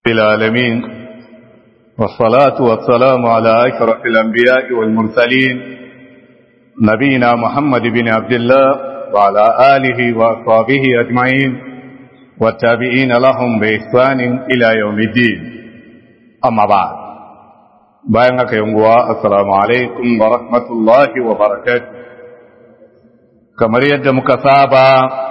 العالمين والصلاة والسلام على أشرف الأنبياء والمرسلين نبينا محمد بن عبد الله وعلى آله وأصحابه أجمعين والتابعين لهم بإحسان إلى يوم الدين أما بعد بينك يوم السلام عليكم ورحمة الله وبركاته كما يد مكسابا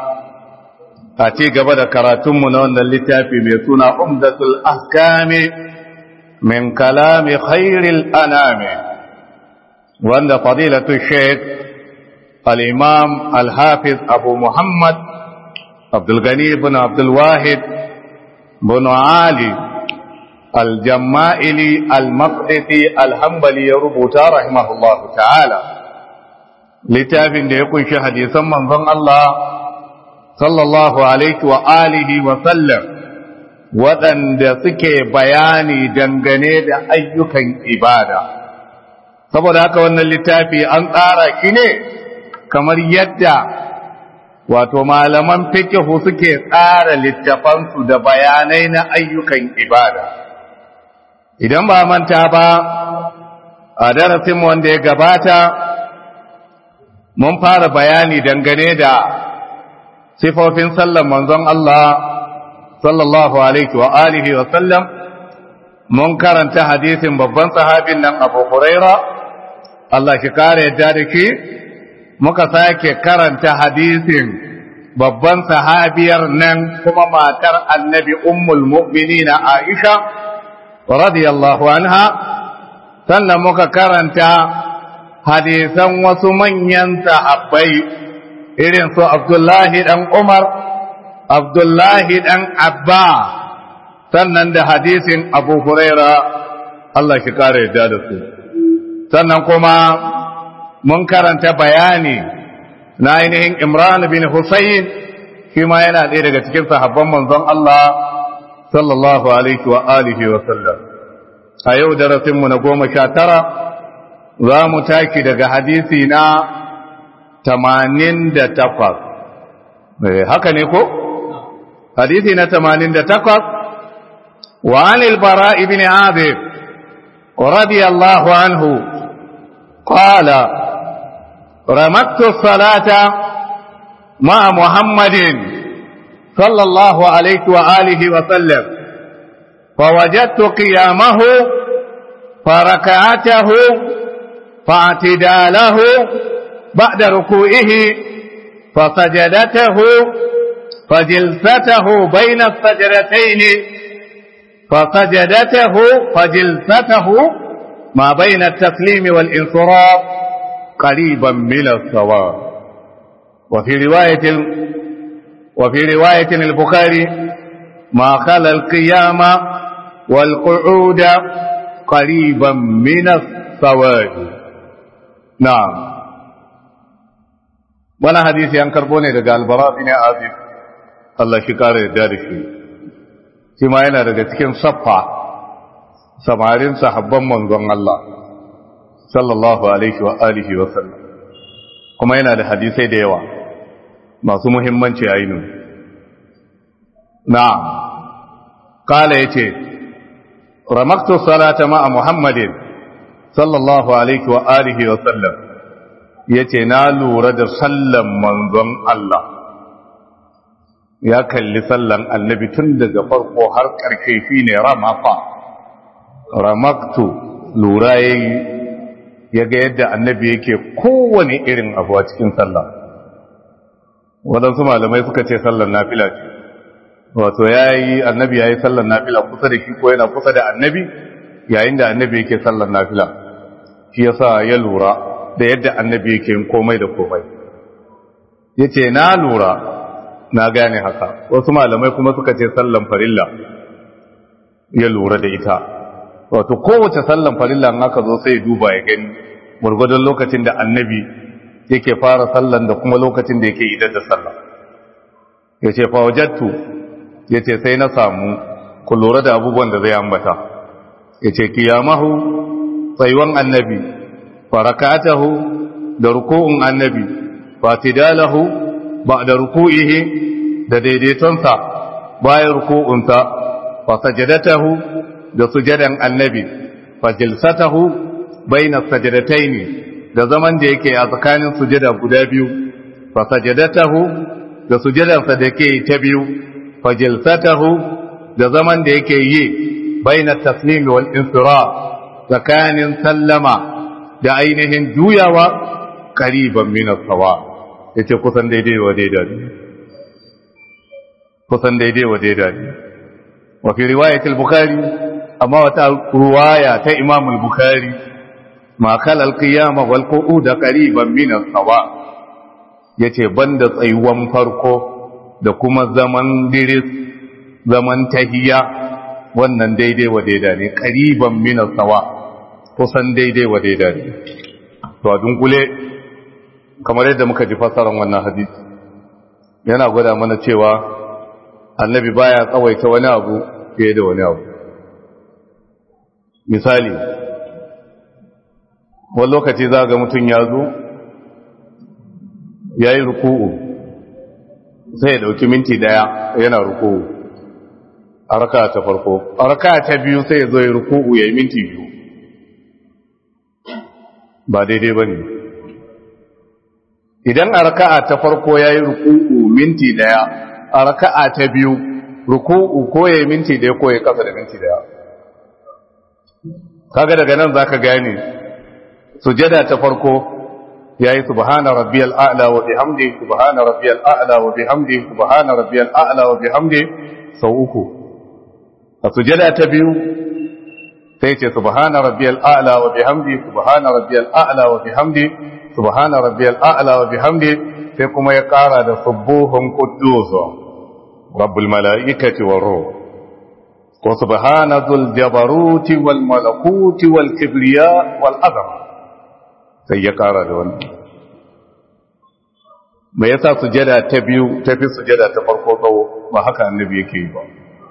a ci gaba da karatunmu na wannan littafi mai suna umdatul ahkami min kalami khairil anami wanda fadilatu sheikh al-imam al-hafiz abu muhammad abdulgani ibn abdulwahid bin ali al-jamma'ili al-maqdisi al-hanbali ya rubuta rahimahullahu ta'ala littafin da ya kunshi hadisan manzon Allah sallallahu alaihi wa alihi wa sallam waɗanda suke bayani dangane da ayyukan ibada saboda haka wannan littafi an tsara shi ne kamar yadda wato malaman fikihu suke tsara littafansu da bayanai na ayyukan ibada idan ba manta ba a darasin wanda ya gabata mun fara bayani dangane da sifofin sallan manzon Allah sallallahu alaihi wa alihi wa sallam mun karanta hadisin babban sahabin nan Abu Huraira Allah shi kare yadda da shi muka sake karanta hadisin babban sahabiyar nan kuma matar annabi ummul mu'minina Aisha radiyallahu anha sannan muka karanta hadisan wasu manyan sahabbai irin su Abdullahi ɗan Umar, Abdullahi ɗan Abba, sannan da hadisin Abu Huraira Allah shi kare yadda da su. Sannan kuma mun karanta bayani na ainihin Imran bin Hussein shi ma yana ɗaya daga cikin sahabban manzon Allah sallallahu alaihi wa alihi wa sallam. A yau darasinmu na goma sha tara za mu taki daga hadisi na tamanin da takwas haka ne ko? hadisi na tamanin da takwas wa anil bara ibn azib radiyallahu anhu qala ramaktu salata ma muhammadin sallallahu alaihi wa alihi wa sallam فوجدت قيامه فركعته فاعتداله بعد ركوعه فسجدته فجلسته بين السجدتين فسجدته فجلسته ما بين التسليم والانصراف قريبا من السواء وفي رواية وفي رواية البخاري ما خلا القيام والقعود قريبا من السواء نعم wani hadisi an karbo ne daga albara bin azib Allah shi kare da da shi shi ma yana daga cikin saffa samarin sahabban manzon Allah sallallahu alaihi wa alihi wa sallam kuma yana da hadisai da yawa masu muhimmanci ainu na kala yace ramaktu salata ma'a muhammadin sallallahu alaihi wa alihi wa sallam ya ce na lura da sallan manzon Allah ya kalli sallan annabi tun daga farko har ƙarshe fi ne ramafa ramaktu lura ya yi ya ga yadda annabi yake kowane irin abu a cikin sallah waɗansu malamai suka ce sallan nafila ce wato ya yi annabi ya yi sallan nafila kusa da shi ko yana kusa da annabi yayin da annabi yake sallan nafila shi yasa ya lura da yadda annabi yake yin komai da komai ya ce na lura na gane haka wasu malamai kuma suka ce sallan farilla ya lura da ita wato kowace sallan farilla in aka zo sai duba ya gani gwargwadon lokacin da annabi yake fara sallan da kuma lokacin da yake idar da sallan ya ce fawajattu ya ce sai na samu ku lura da abubuwan da zai ambata ya ce kiyamahu tsayuwan annabi farakatahu da ruku'un annabi fatidalahu ba da ruku'ihi da daidaitonsa bayan ruku'unsa fa sajadatahu da sujadan annabi fa jilsatahu baina sajadataini da zaman da yake a tsakanin sujada guda biyu fa sajadatahu da sujadansa da yake ta biyu fa jilsatahu da zaman da yake yi baina taslim wal insiraf tsakanin sallama da ainihin juyawa qariban min as-sawa yace kusan daidai wa daidai kusan daidai wa daidai wa fi riwayat al-bukhari amma wata ruwaya ta imam al-bukhari ma kala al-qiyama wal qu'ud qariban min as-sawa yace banda tsayuwan farko da kuma zaman diris zaman tahiya wannan daidai wa daidai ne qariban min as-sawa kusan daidai wa daidai ne to a dunkule kamar yadda muka ji fassarar wannan hadisi yana gwada mana cewa annabi baya tsawaita wani abu fiye da wani abu misali wani lokaci za ga mutum ya zo ya yi ruku'u sai ya dauki minti daya yana ruku'u a raka ta farko a raka ta biyu sai ya zo ya ruku'u ya yi minti biyu ba daidai ba ne idan a raka'a ta farko ya yi ruku'u minti daya a raka'a ta biyu ruku'u ko ya yi minti daya ko ya kasa da minti daya kaga daga nan za ka gane sujada ta farko ya yi subhana rabbiyal a'la wa bihamdi subhana rabbiyal a'la wa bihamdi subhana rabbiyal a'la wa bihamdi sau uku a sujada ta biyu sai ce subhana rabbiyal a'la wa bihamdi subhana rabbiyal a'la wa bihamdi subhana rabbiyal a'la wa bihamdi sai kuma ya kara da subuhun quddus rabbul malaikati war ruh wa subhana dhul jabaruti wal malakuti wal kibriya wal azama sai ya kara da wannan me yasa sujada ta biyu ta fi sujada ta farko tsawo ba haka annabi yake yi ba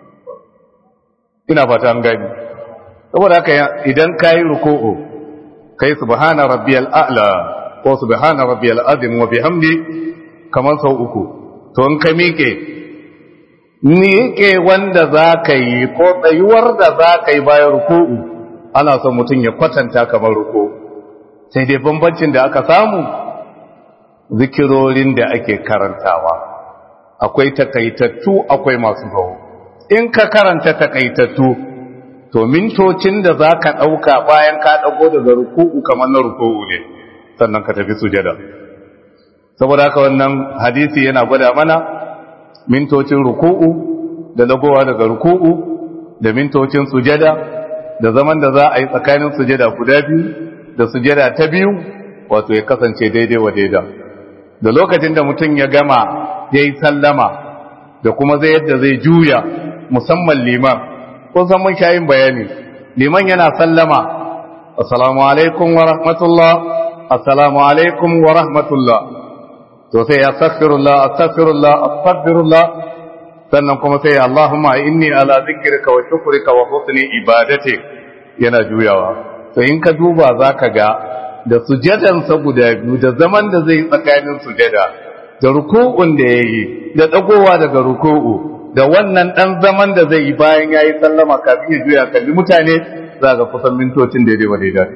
ina fata an gani saboda haka idan kayi ruku'u kai subhana rabbiyal a'la ko subhana rabbiyal azim wa bihamdi kamar sau uku to in ka miƙe miƙe wanda za ka yi ko tsayuwar da za ka yi bayan ruku'u ana son mutum ya kwatanta kamar ruku'u sai dai bambancin da aka samu zikirorin da ake karantawa akwai takaitattu akwai masu gawo in ka karanta takaitattu to mintocin da za ka ɗauka bayan ka ɗago daga ruku'u kamar na ruku'u ne sannan ka tafi sujada saboda haka wannan hadisi yana gwada mana mintocin ruku'u da dagowa daga ruku'u da mintocin sujada da zaman da za a yi tsakanin sujada guda biyu da sujada ta biyu wato ya kasance daidai wa daida da lokacin da mutum ya gama ya yi sallama da kuma zai yadda zai juya musamman liman kun san mun shayin bayani liman yana sallama assalamu alaikum wa rahmatullah assalamu alaikum wa rahmatullah to sai astaghfirullah astaghfirullah astaghfirullah sannan kuma sai Allahumma inni ala zikrika wa shukrika wa husni ibadati yana juyawa to in ka duba zaka ga da sujadansa guda biyu da zaman da zai tsakanin sujada da ruku'un da yayi da dagowa daga ruku'u da wannan dan zaman da zai yi bayan yayi sallama kafin ya juya kalli mutane za ga kusan mintocin daidai wa daidai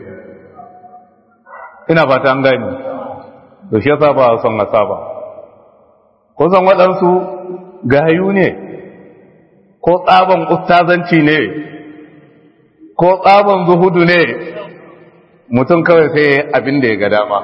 ina fata an gani to shi yasa ba son asaba ko san waɗansu gayu ne ko tsaban ustazanci ne ko tsaban zuhudu ne mutum kawai sai abin da ya ga dama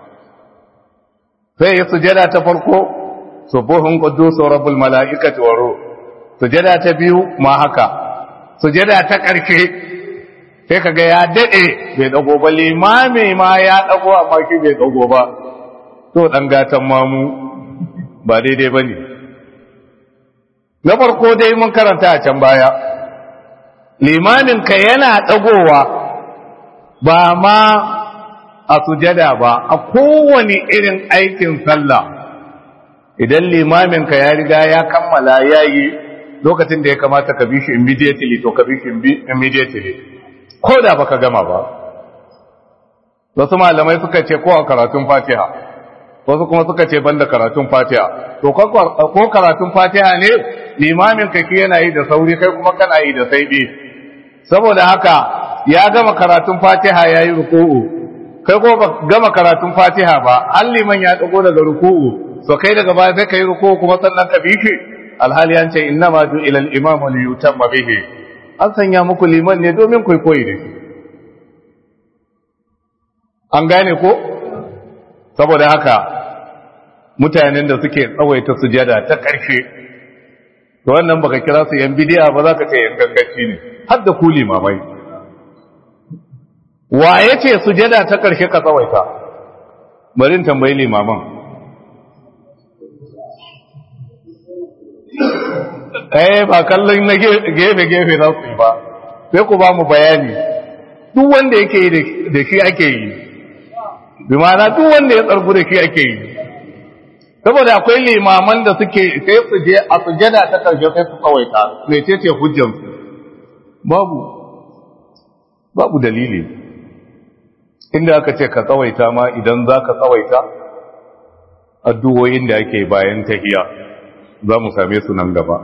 sai ya sujada ta farko subuhun quddus rabbul malaikati wa ruh sujada ta biyu ma haka sujada ta ƙarshe sai kaga ya dade bai dago ba limami ma ya dago amma shi bai dago ba to dan gatan mamu ba daidai bane na farko dai mun karanta a can baya limamin ka yana dagowa ba ma a sujada ba a kowane irin aikin sallah idan limamin ka ya riga ya kammala yayi lokacin da ya kamata ka bi shi immediately to ka bi shi immediately ko da baka gama ba wasu malamai suka ce ko a karatun fatiha wasu kuma suka ce banda karatun fatiha to ko karatun fatiha ne limamin ka ki yana yi da sauri kai kuma kana yi da saibi saboda haka ya gama karatun fatiha ya yi ruku'u kai ko ba gama karatun fatiha ba an liman ya dago daga ruku'u so kai daga baya sai ka yi ruku'u kuma sannan ka bi shi alhali an ce inna ma ju ila al-imam li yutamma bihi an sanya muku liman ne domin kai koyi da shi an gane ko saboda haka mutanen da suke tsawaita sujada ta ƙarshe to wannan baka kira su yan bidiya ba za ka ce yan gangaci ne har da ku limamai wa ya ce sujada ta ƙarshe ka tsawaita bari tambayi limaman eh ba kallon na gefe-gefe za su yi ba sai ku ba mu bayani duk wanda yake yi da shi ake yi bi ma'ana duk wanda ya tsargu da shi ake yi saboda akwai limaman da suke sai su je a sujada ta karshe sai su tsawaita mai ce ce hujjansu babu babu dalili inda aka ce ka tsawaita ma idan za ka tsawaita addu'o'in da ake bayan tahiya za mu same su nan gaba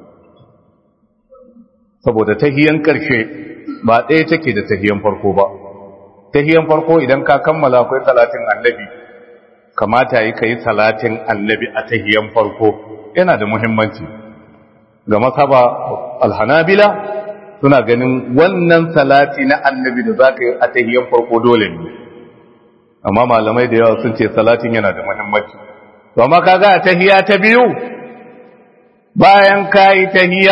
saboda tahiyan karshe ba ɗaya take da tahiyan farko ba tahiyan farko idan ka kammala akwai salatin annabi kamata yi ka yi salatin annabi a tahiyan farko yana da muhimmanci ga masaba alhanabila suna ganin wannan salati na annabi da za ka yi a tahiyan farko dole ne amma malamai da yawa sun ce salatin yana da muhimmanci to amma kaga a tahiya ta biyu bayan ka yi tahiya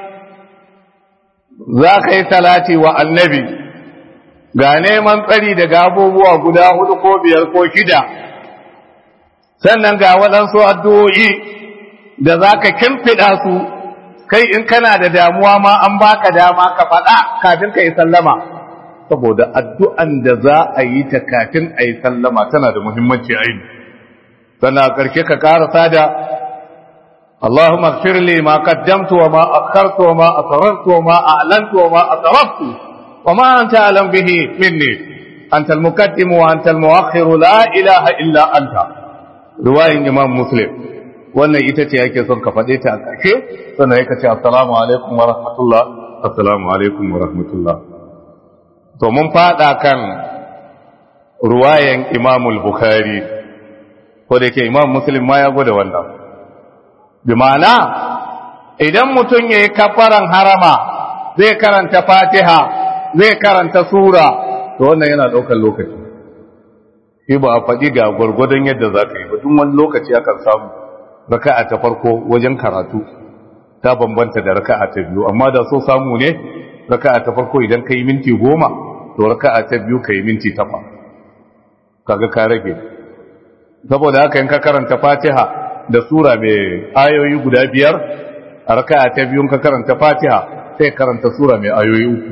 za ka yi salati wa annabi ga neman tsari daga abubuwa guda hudu ko biyar ko shida sannan ga waɗansu addu'o'i da za ka kimfiɗa su kai in kana da damuwa ma an baka dama ka faɗa kafin ka yi sallama saboda addu'an da za a yi ta kafin a yi sallama tana da muhimmanci aini sannan a ƙarshe ka ƙarasa da اللهم اغفر لي ما قدمت وما أخرت وما أسررت وما أعلنت وما أسرفت وما أنت أعلم به مني أنت المقدم وأنت المؤخر لا إله إلا أنت رواية إمام مسلم wannan ita ce yake son ka faɗe ta a ƙarshe sannan yake ce assalamu alaikum wa rahmatullah assalamu alaikum wa rahmatullah to mun faɗa kan ruwayan imamul bukhari ko da yake imam muslim ma ya gwada wannan bi ma'ana idan mutum ya yi kafaran harama zai karanta fatiha zai karanta sura to wannan yana ɗaukar lokaci shi ba a faɗi ga gwargwadon yadda za ka yi ba duk wani lokaci akan samu raka'a ta farko wajen karatu ta bambanta da raka'a ta biyu amma da so samu ne raka'a ta farko idan ka yi minti goma to raka'a ta biyu ka yi minti takwas kaga ka rage saboda haka in ka karanta fatiha da sura mai ayoyi guda biyar a raka'a ta biyun ka karanta fatiha sai karanta sura mai ayoyi uku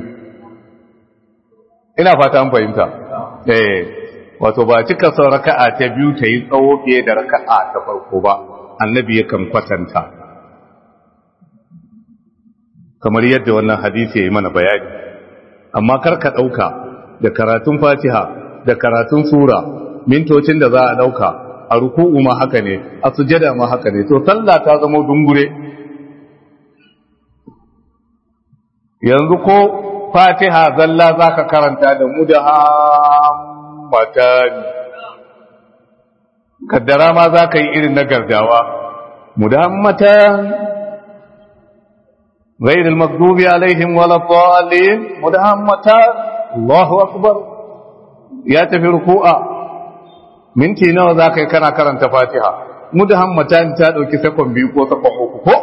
ina fata an fahimta eh wato ba cika son raka'a ta biyu ta yi tsawo fiye da raka'a ta farko ba annabi yakan kwatanta kamar yadda wannan hadisi ya yi mana bayani amma kar ka ɗauka da karatun fatiha da karatun sura mintocin da za a ɗauka a ruku'u ma haka ne a sujada ma haka ne to sallah ta zama dungure yanzu ko fatiha zalla zaka karanta da mu da hammatan kaddara ma zaka yi irin na gardawa mu da hammatan غير المغضوب عليهم ولا الضالين مدهمتان الله أكبر يا تفي ركوعا minti nawa za ka yi kana karanta fatiha mudahammatan ta ɗauki sakon biyu ko sakon uku ko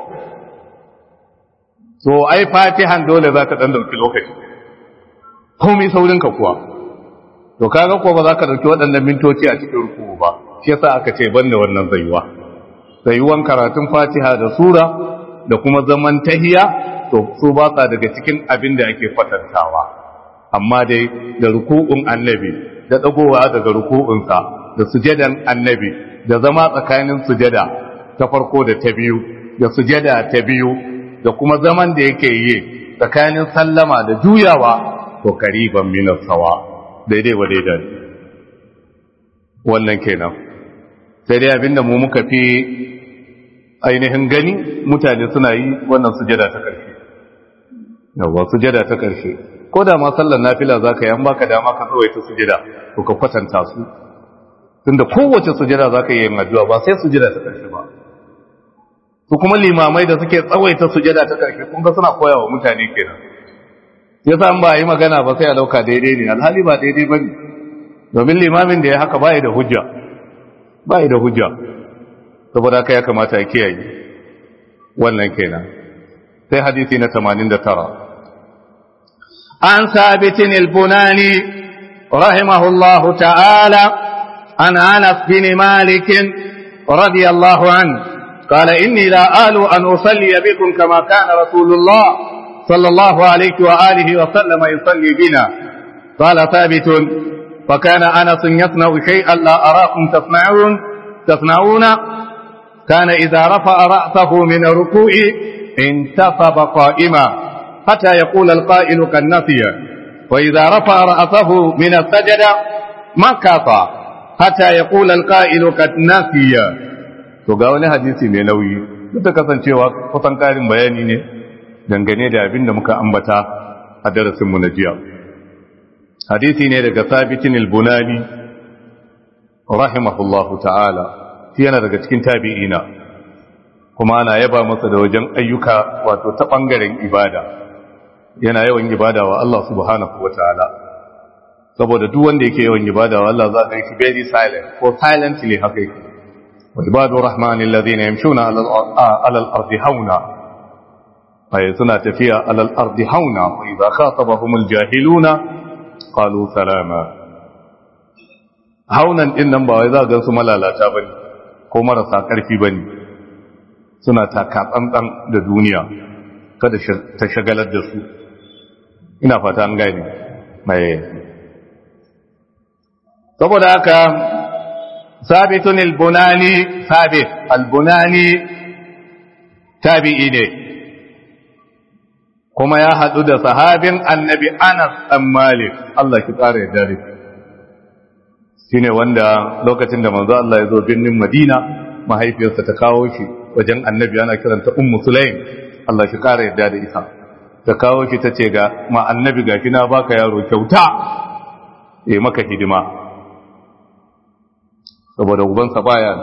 so ai fatihan dole za ta ɗan ɗauki lokaci komai saurinka kuwa to kaga ko ba za ka ɗauki waɗannan mintoci a cikin ruku ba shi yasa aka ce banda wannan zayuwa zayuwan karatun fatiha da sura da kuma zaman tahiya to su ba sa daga cikin abin da ake kwatantawa amma dai da ruku'un annabi da dagowa daga ruku'unsa da sujadan annabi da zama tsakanin sujada ta farko da ta biyu da sujada ta biyu da kuma zaman da yake yi tsakanin sallama da juyawa to kariban minas sawa daidai wa daidai wannan kenan sai dai abinda mu muka fi ainihin gani mutane suna yi wannan sujada ta ƙarshe yawwa sujada ta ƙarshe ko da ma sallar nafila za ka yi an baka dama ka tsawaita sujada to ka kwatanta su tunda kowace sujada za ka yi yin addu'a ba sai sujada ta ƙarshe ba su kuma limamai da suke tsawaita sujada ta ƙarshe kun ga suna koya wa mutane kenan ya sa ba a yi magana ba sai a dauka daidai ne alhali ba daidai ba ne domin limamin da ya haka ba da hujja ba da hujja saboda haka ya kamata ya kiyaye wannan kenan sai hadisi na 89 an sabitin al-bunani rahimahullahu ta'ala an anas bin malik radiyallahu anhu قال إني لا آل أن أصلي بكم كما كان رسول الله صلى الله عليه وآله وسلم يصلي بنا قال ثابت فكان أنس يصنع شيئا لا أراكم تصنعون تصنعون كان إذا رفع رأسه من الركوع انتصب قائما حتى يقول القائل قد نسي وإذا رفع رأسه من السجدة مكث حتى يقول القائل قد نسي to ga wani hadisi mai nauyi duk da kasancewa kusan karin bayani ne dangane da abin da muka ambata a darasinmu na jiya hadisi ne daga sabitin al-bunani rahimahullahu ta'ala shi yana daga cikin tabi'ina kuma ana yaba masa da wajen ayyuka wato ta bangaren ibada yana yawan ibada wa Allah subhanahu wa ta'ala saboda duk wanda yake yawan ibada wa Allah za ka yi very silent ko silently haka yake وعباد الرحمن الذين يمشون على الأرض هونا أي سنة فيها على الأرض هونا وإذا خاطبهم الجاهلون قالوا سلاما هونا إنما وإذا قلت ملا لا تابني ko marasa ƙarfi ba ne suna takatsantsan da duniya kada ta shagalar da su ina fata an gani mai saboda haka ثابت البناني ثابت البناني تابعي ne kuma ya haɗu da sahabin annabi Anas ɗan Malik Allah ki ƙara ya dare shi ne wanda lokacin da manzo Allah ya zo birnin Madina mahaifiyarsa ta kawo shi wajen annabi ana kiranta Ummu Sulaim Allah ki ƙara ya da isa ta kawo shi ta ce ga ma annabi ga kina baka yaro kyauta ya maka hidima saboda ubansa baya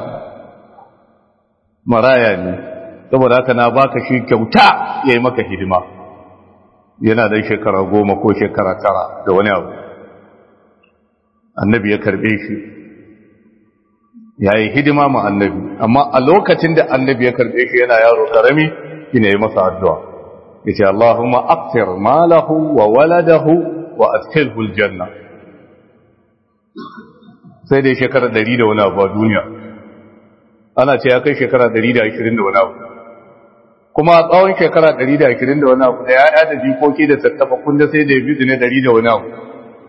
maraya ne saboda haka na baka shi kyauta ya yi maka hidima yana da shekara goma ko shekara tara da wani abu annabi ya karbe shi ya yi hidima ma annabi amma a lokacin da annabi ya karbe shi yana yaro karami shi ne ya masa addu'a ya ce Allahumma aktir malahu wa waladahu wa adkhilhu aljanna sai dai shekara ɗari da wani abu a duniya ana ce ya kai shekara ɗari da ashirin da wani abu kuma a tsawon shekara ɗari da ashirin da wani abu da ya'ya da jikoki da tattafa kunda sai da ya bi ne ɗari da wani abu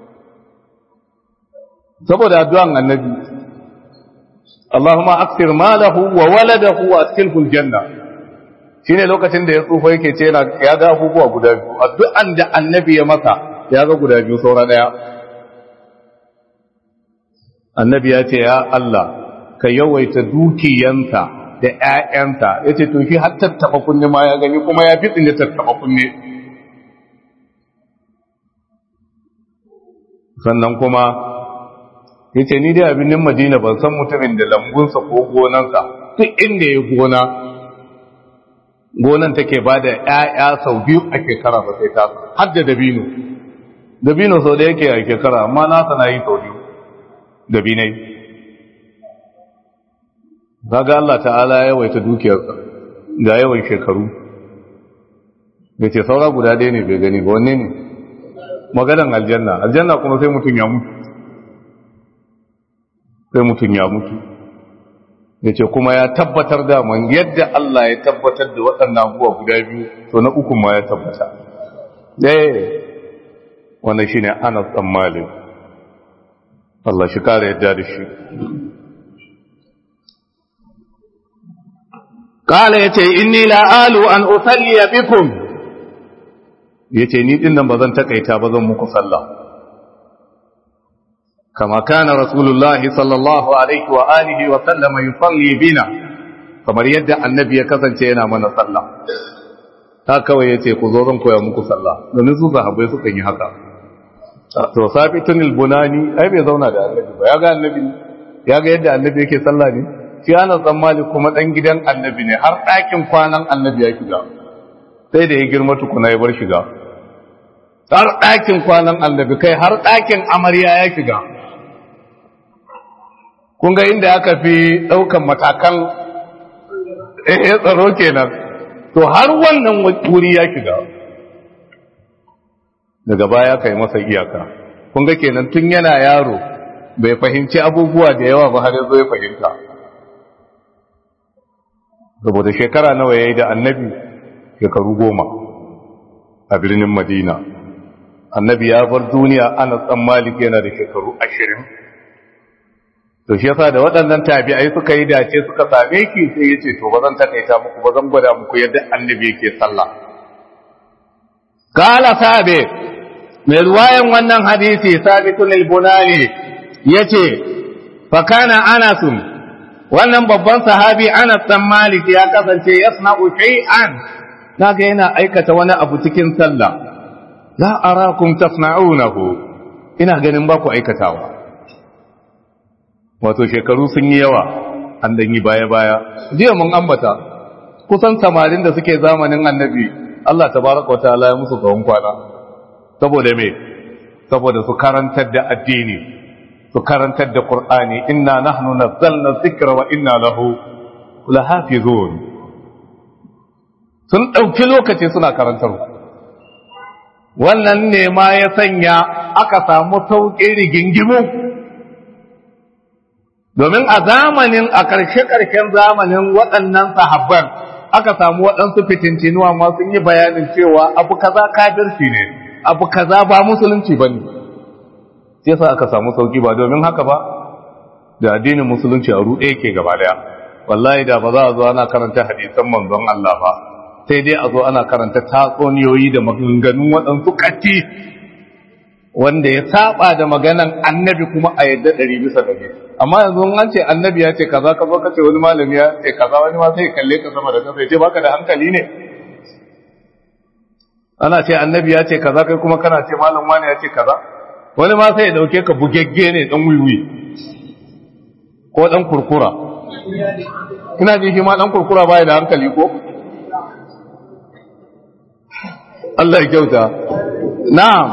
saboda addu'an annabi Allahumma aksir malahu wa waladahu wa askilhul janna shine lokacin da ya tsufa yake ce ya ga abubuwa guda biyu addu'an da annabi ya masa ya ga guda biyu saura daya annabi ya ce ya Allah ka yawaita dukiyansa da ‘ya'yansa ya ce to shi har tattaɓa kunne ma ya gani kuma ya fi tsinye tattaɓa kunne sannan kuma ya ce ni dai abinin madina ban san mutumin da lambunsa ko gonansa duk inda ya gona gonan take ba da ‘ya'ya sau biyu a shekara ba sai ta har da dabino dabino sau da yake a shekara amma nasa na yi sau biyu dabinai zaga Allah ta'ala ya yawaita dukiyarsa ga yawan shekaru da ce saura guda ɗaya ne bai gani ba wanne ne maganan aljanna aljanna kuma sai mutum ya mutu sai mutum ya mutu ya ce kuma ya tabbatar da man yadda Allah ya tabbatar da waɗannan abubuwa guda biyu to na uku ma ya tabbata ɗaya wannan shi ne anas ɗan malin Allah shi kare yadda da shi Kala ya ce, Inni la'alu an usalliya bikum, ya ce, Ni ɗin nan ba zan taƙaita ba zan muku sallah. kama kana rasulullahi sallallahu alaihi wa alihi wa sallama yusalli bina kamar yadda annabi ya kasance yana mana sallah ta kawai yace ku zo zan koya muku sallah domin su sahabbai suka yi haka to sabitun albunani ai bai zauna da annabi ba ya ga annabi ya ga yadda annabi yake sallah ne shi ana tsammali kuma dan gidan annabi ne har ɗakin kwanan annabi ya shiga sai da ya girma tukuna ya bar shiga har ɗakin kwanan annabi kai har ɗakin amarya ya shiga kun ga inda aka fi ɗaukan matakan eh tsaro kenan to har wannan wuri ya shiga daga baya kai masa iyaka kun ga kenan tun yana yaro bai fahimci abubuwa da yawa ba har yazo ya fahimta saboda shekara nawa yayi da annabi shekaru goma a birnin madina annabi ya bar duniya ana tsan malik yana da shekaru ashirin to shi yasa da waɗannan tabi'ai suka yi dace suka same ki sai ya ce to ba zan takaita muku ba zan gwada muku yadda annabi yake sallah kala sabe mai ruwayan wannan hadisi sabitun al-bunani yace fa kana anasun wannan babban sahabi Anas dan Malik ya kasance yasna'u shay'an kaga yana aikata wani abu cikin sallah la arakum tasna'unahu ina ganin ba ku aikatawa wato shekaru sun yi yawa an dan yi baya baya jiya mun ambata kusan samarin da suke zamanin annabi Allah tabaraka wataala ya musu tsawon kwana saboda me saboda su karantar da addini su karantar da Qur'ani inna nahnu nazzalna dhikra wa inna lahu lahafizun sun dauki lokaci suna karantar wannan ne ma ya sanya aka samu sauƙin rigingimu domin a zamanin a ƙarshe-ƙarshen zamanin waɗannan sahabban aka samu waɗansu fitincinuwa ma sun yi bayanin cewa abu kaza kafirci ne abu kaza ba musulunci ba ne sai sa aka samu sauki ba domin haka ba da addinin musulunci a ruɗe ke gaba daya wallahi da ba za a zo ana karanta hadisan manzon Allah ba sai dai a zo ana karanta tatsuniyoyi da maganganun waɗansu katti wanda ya saba da maganan annabi kuma a yadda ɗari bisa ɗari amma yanzu an ce annabi ya ce kaza ka zo ka ce wani malami ya ce kaza wani ma sai kalle ka sama da kasa ya ce baka da hankali ne ana ce annabi ya ce kaza kai kuma kana ce malam wani ya ce kaza wani ma sai ya dauke ka bugegge ne dan wiwi ko dan kurkura ina ji shi ma dan kurkura baya da hankali ko Allah ya kyauta na'am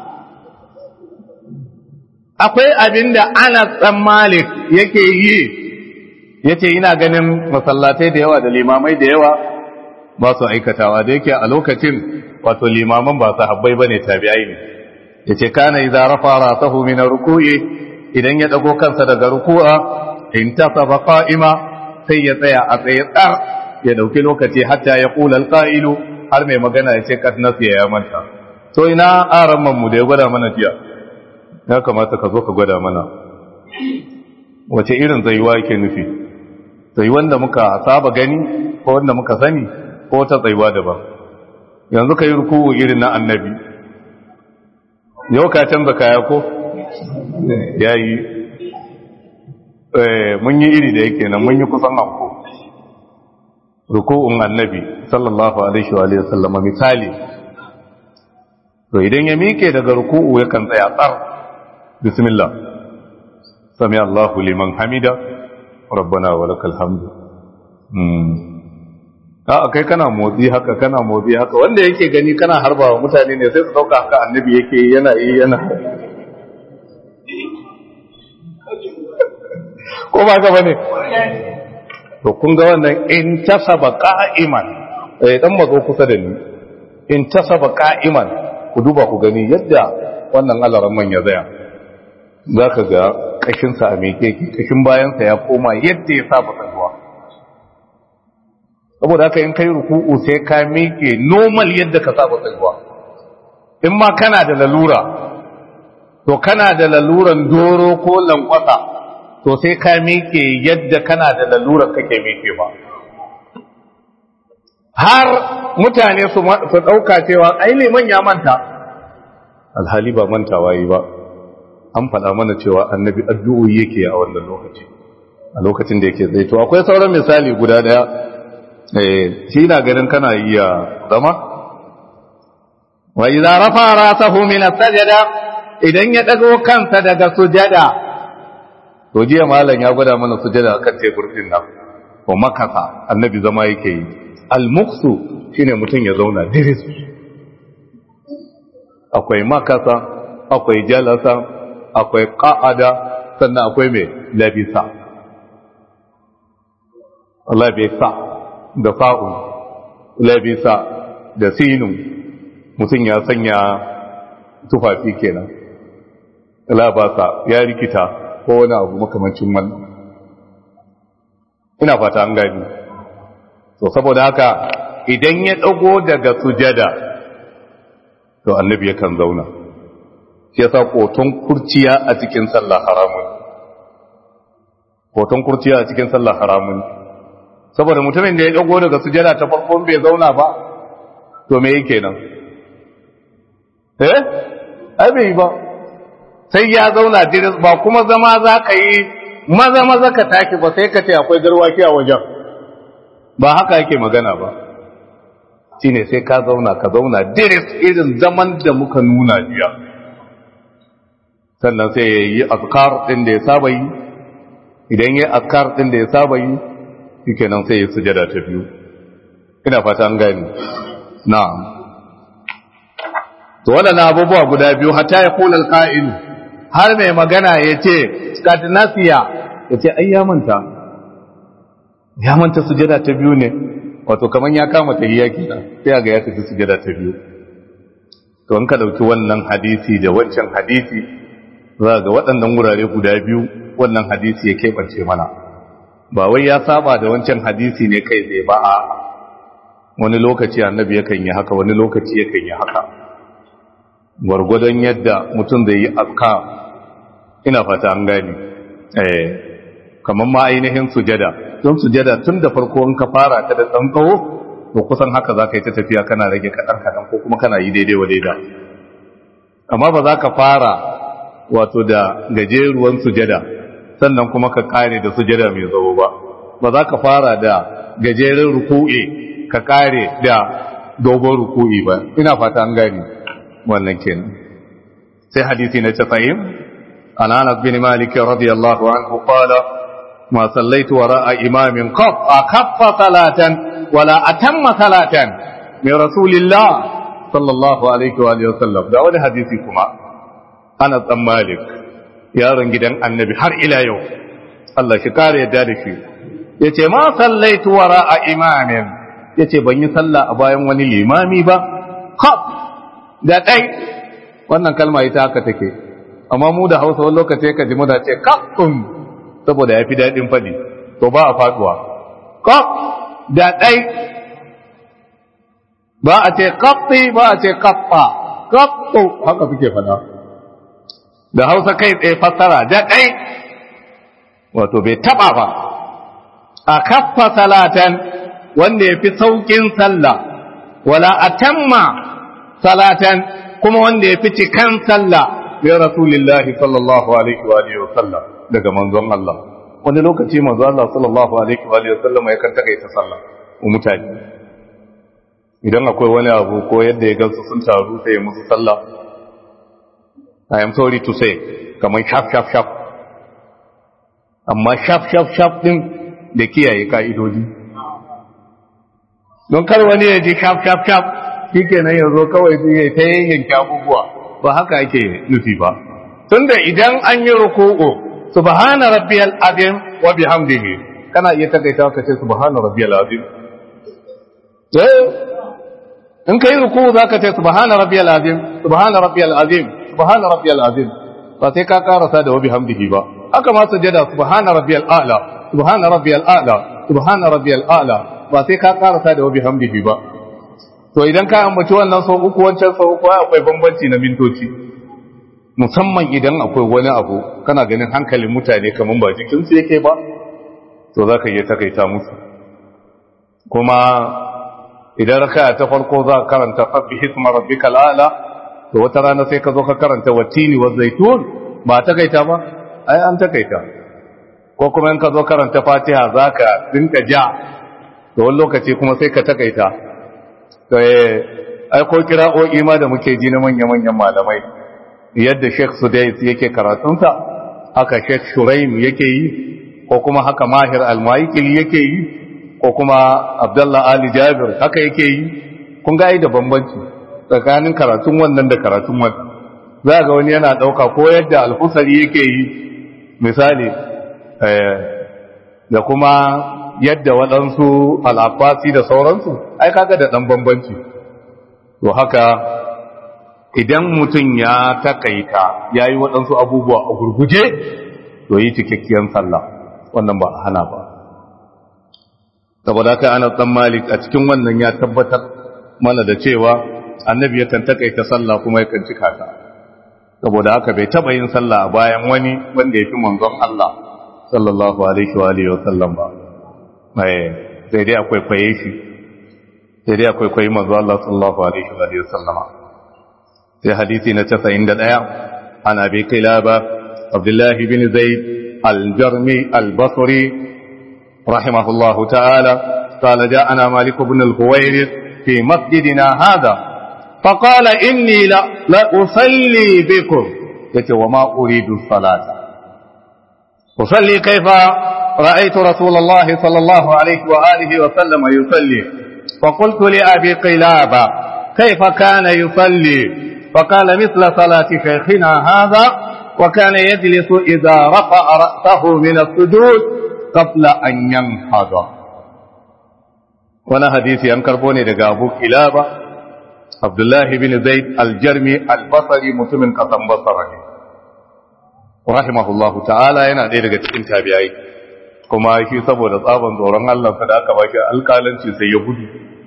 akwai abinda Anas dan Malik yake yi yace ina ganin masallatai da yawa da limamai da yawa ba su aikatawa da yake a lokacin wato limaman ba sahabbai bane tabi'ai ne yace kana idza rafa rasahu min ruku'i idan ya dago kansa daga ruku'a intasaba qa'ima sai ya tsaya a tsaye tsar ya dauki lokaci hatta ya qula alqa'ilu har mai magana ya ce kad nasiya ya manta to ina aran mu da ya gwada mana jiya ya kamata ka zo ka gwada mana wace irin tsayuwa yake nufi tsayuwan da muka saba gani ko wanda muka sani ko ta tsayuwa daban yanzu ka yi ruku'u irin na annabi yau ka canza kaya ko ya yi mun yi iri da yake nan mun yi kusan anko ruku'un annabi sallallahu alaihi wa sallama misali to idan ya mike daga ruku'u yakan tsaya tsar bismillah sami Allahu liman hamida rabbana wa lakal hamdu a kai kana motsi haka kana motsi haka wanda yake gani kana harba wa mutane ne sai su dauka haka annabi yake yana yi yana ko ba ka bane to kun ga wannan in tasaba qa'iman eh dan mazo kusa da ni in tasaba qa'iman ku duba ku gani yadda wannan alaran man ya zaya zaka ga kashin sa a meke kashin bayan sa ya koma yadda ya saba zuwa saboda haka in kai ruku'u sai ka miƙe normal yadda ka saba tsayuwa in ma kana da lalura to kana da laluran doro ko lankwasa to sai ka miƙe yadda kana da laluran kake miƙe ba har mutane su ɗauka cewa ai liman ya manta alhali ba mantawa yi ba an faɗa mana cewa annabi addu'o'i yake a wannan lokaci a lokacin da yake tsaye to akwai sauran misali guda daya eh shi na ganin kana iya zama wa idza rafa rasahu min as-sajda idan ya dago kansa daga sujada to jiya malam ya gwada mana sujada kan tebur din nan ko makasa annabi zama yake yi al-muqsu shine mutum ya zauna diris akwai makasa akwai jalasa akwai qa'ada sannan akwai mai labisa labisa da fa'un labisa da sinun mutum ya sanya tufafi kenan labasa ya rikita ko wani abu makamancin wannan ina fata an gani to saboda haka idan ya dago daga sujada to annabi yakan zauna shi yasa koton kurciya a cikin sallah haramun koton kurciya a cikin sallah haramun saboda mutumin da ya dago daga sujada ta farkon bai zauna ba to me yake nan eh ai bai ba sai ya zauna diris ba kuma zama za ka yi maza maza ka take ba sai ka ce akwai garwaki a wajen ba haka yake magana ba shine sai ka zauna ka zauna diris irin zaman da muka nuna jiya sannan sai ya yi azkar din da ya saba yi idan ya yi azkar din da ya saba yi shikenan sai ya sujada ta biyu ina fata an gani na'am to waɗannan abubuwa guda biyu hatta ya kula alqa'il har mai magana ya ce kadnasiya ya ce ai ya manta ya manta sujada ta biyu ne wato kaman ya kama tahiyya kenan sai ga ya tafi sujada ta biyu to in ka dauki wannan hadisi da wancan hadisi za ga waɗannan wurare guda biyu wannan hadisi ya keɓance mana ba wai ya saba da wancan hadisi ne kai zai ba a wani lokaci annabi yakan yi haka wani lokaci yakan yi haka gwargwadon yadda mutum zai yi azka ina fata an gani eh kamar ma ainihin sujada don sujada tun da farko in ka fara ta da ɗan tsawo to kusan haka za ka yi ta tafiya kana rage kaɗan kaɗan ko kuma kana yi daidai wa daida amma ba za ka fara wato da gajeruwan sujada sannan kuma ka kare da sujada mai tsawo ba ba za ka fara da gajeren ruku'i ka kare da dogon ruku'i ba ina fata an gani wannan kenan sai hadisi na 90 an Anas bin Malik radiyallahu anhu qala ma sallaitu wara'a imamin qaf akaffa salatan wala atamma salatan min rasulillah sallallahu alaihi wa alihi wasallam da wani hadisi kuma Anas bin Malik yaron gidan annabi har ila yau Allah shi kare yadda da shi yace ma sallaitu wara'a imamin yace ban yi sallah a bayan wani limami ba qaf da ɗai wannan kalma ita haka take amma mu da hausa wani lokaci ka ji muna ce kakkun saboda ya fi daɗin faɗi to ba a faɗuwa kak da ɗai ba a ce kaffi ba a ce kaffa kaffu haka suke faɗa da hausa kai tsaye fassara da ɗai wato bai taɓa ba a kaffa salatan wanda ya fi sauƙin sallah wala atamma salatan kuma wanda ya fi cikan sallah ya rasulillahi sallallahu alaihi wa alihi wa sallam daga manzon Allah wani lokaci manzon Allah sallallahu alaihi wa alihi wa sallam ya kan takaita sallah wa mutane idan akwai wani abu ko yadda ya gansu sun taru sai ya musu sallah I am sorry to say kamar shaf shaf shaf amma shaf shaf shaf din da kiyaye ka'idodi don kar wani ya ji shaf shaf shaf shi kenan yanzu kawai su yi ta yanke abubuwa ba haka ake nufi ba tunda idan an yi ruku'u subhana rabbiyal azim wa bihamdihi kana iya takaita ka ce subhana rabbiyal azim eh in kai ruku'u zaka ce subhana rabbiyal azim subhana rabbiyal azim subhana rabbiyal azim ba sai ka karasa da wa bihamdihi ba haka ma sujada subhana rabbiyal a'la subhana rabbiyal a'la subhana rabbiyal a'la ba sai ka karasa da wa bihamdihi ba to idan ka ambaci wannan sau uku wancan sau uku akwai bambanci na mintoci musamman idan akwai wani abu kana ganin hankalin mutane kamar ba jikinsu yake ba to za ka iya takaita musu kuma idan raka ta farko za ka karanta sabbi hisma rabbika al'ala to wata rana sai ka zo ka karanta watini wa zaitun ba takaita ba ai an takaita ko kuma in ka zo karanta fatiha za ka dinka ja da wani lokaci kuma sai ka takaita to ai ko kira'o'i ma da muke ji na manya-manyan malamai yadda sheikh sudais yake karatunsa haka sheikh shuraim yake yi ko kuma haka mahir almaikil yake yi ko kuma abdullah ali jabir haka yake yi kun ga da bambanci tsakanin karatun wannan da karatun wannan za ga wani yana ɗauka ko yadda alfusari yake yi misali da kuma yadda waɗansu al'afasi da sauransu ai kaga da ɗan bambanci to haka idan mutum ya takaita ya yi waɗansu abubuwa a gurguje to yi cikakkiyar sallah wannan ba a hana ba saboda haka ana ɗan malik a cikin wannan ya tabbatar mana da cewa annabi yakan takaita sallah kuma yakan cika ta saboda haka bai taba yin sallah a bayan wani wanda ya fi manzon Allah sallallahu alaihi wa alihi wa sallam ba mai sai dai akwai kwaye shi sai dai akwai kwaye manzon Allah sallallahu alaihi wa alihi wa sallama sai hadisi na 91 ana bi kilaba Abdullah bin Zaid al-Jarmi al-Basri rahimahullah ta'ala قال جاءنا مالك بن الهويرث في مسجدنا هذا فقال إني لا, لا أصلي بكم يتي وما أريد الصلاة أصلي كيف رأيت رسول الله صلى الله عليه وآله وسلم يصلي فقلت لأبي قلابة كيف كان يصلي فقال مثل صلاة شيخنا هذا وكان يجلس إذا رفع رأسه من السجود قبل أن ينهض وانا حديثي أنكر بوني دقى أبو كلابة Abdullahi bin Zaid al-Jarmi al-Basri mutumin kasan Basra ne. Rahimahullahu ta'ala yana ɗaya daga cikin tabi'ai. Kuma shi saboda tsaban tsoron Allah da aka baki alƙalanci sai ya gudu.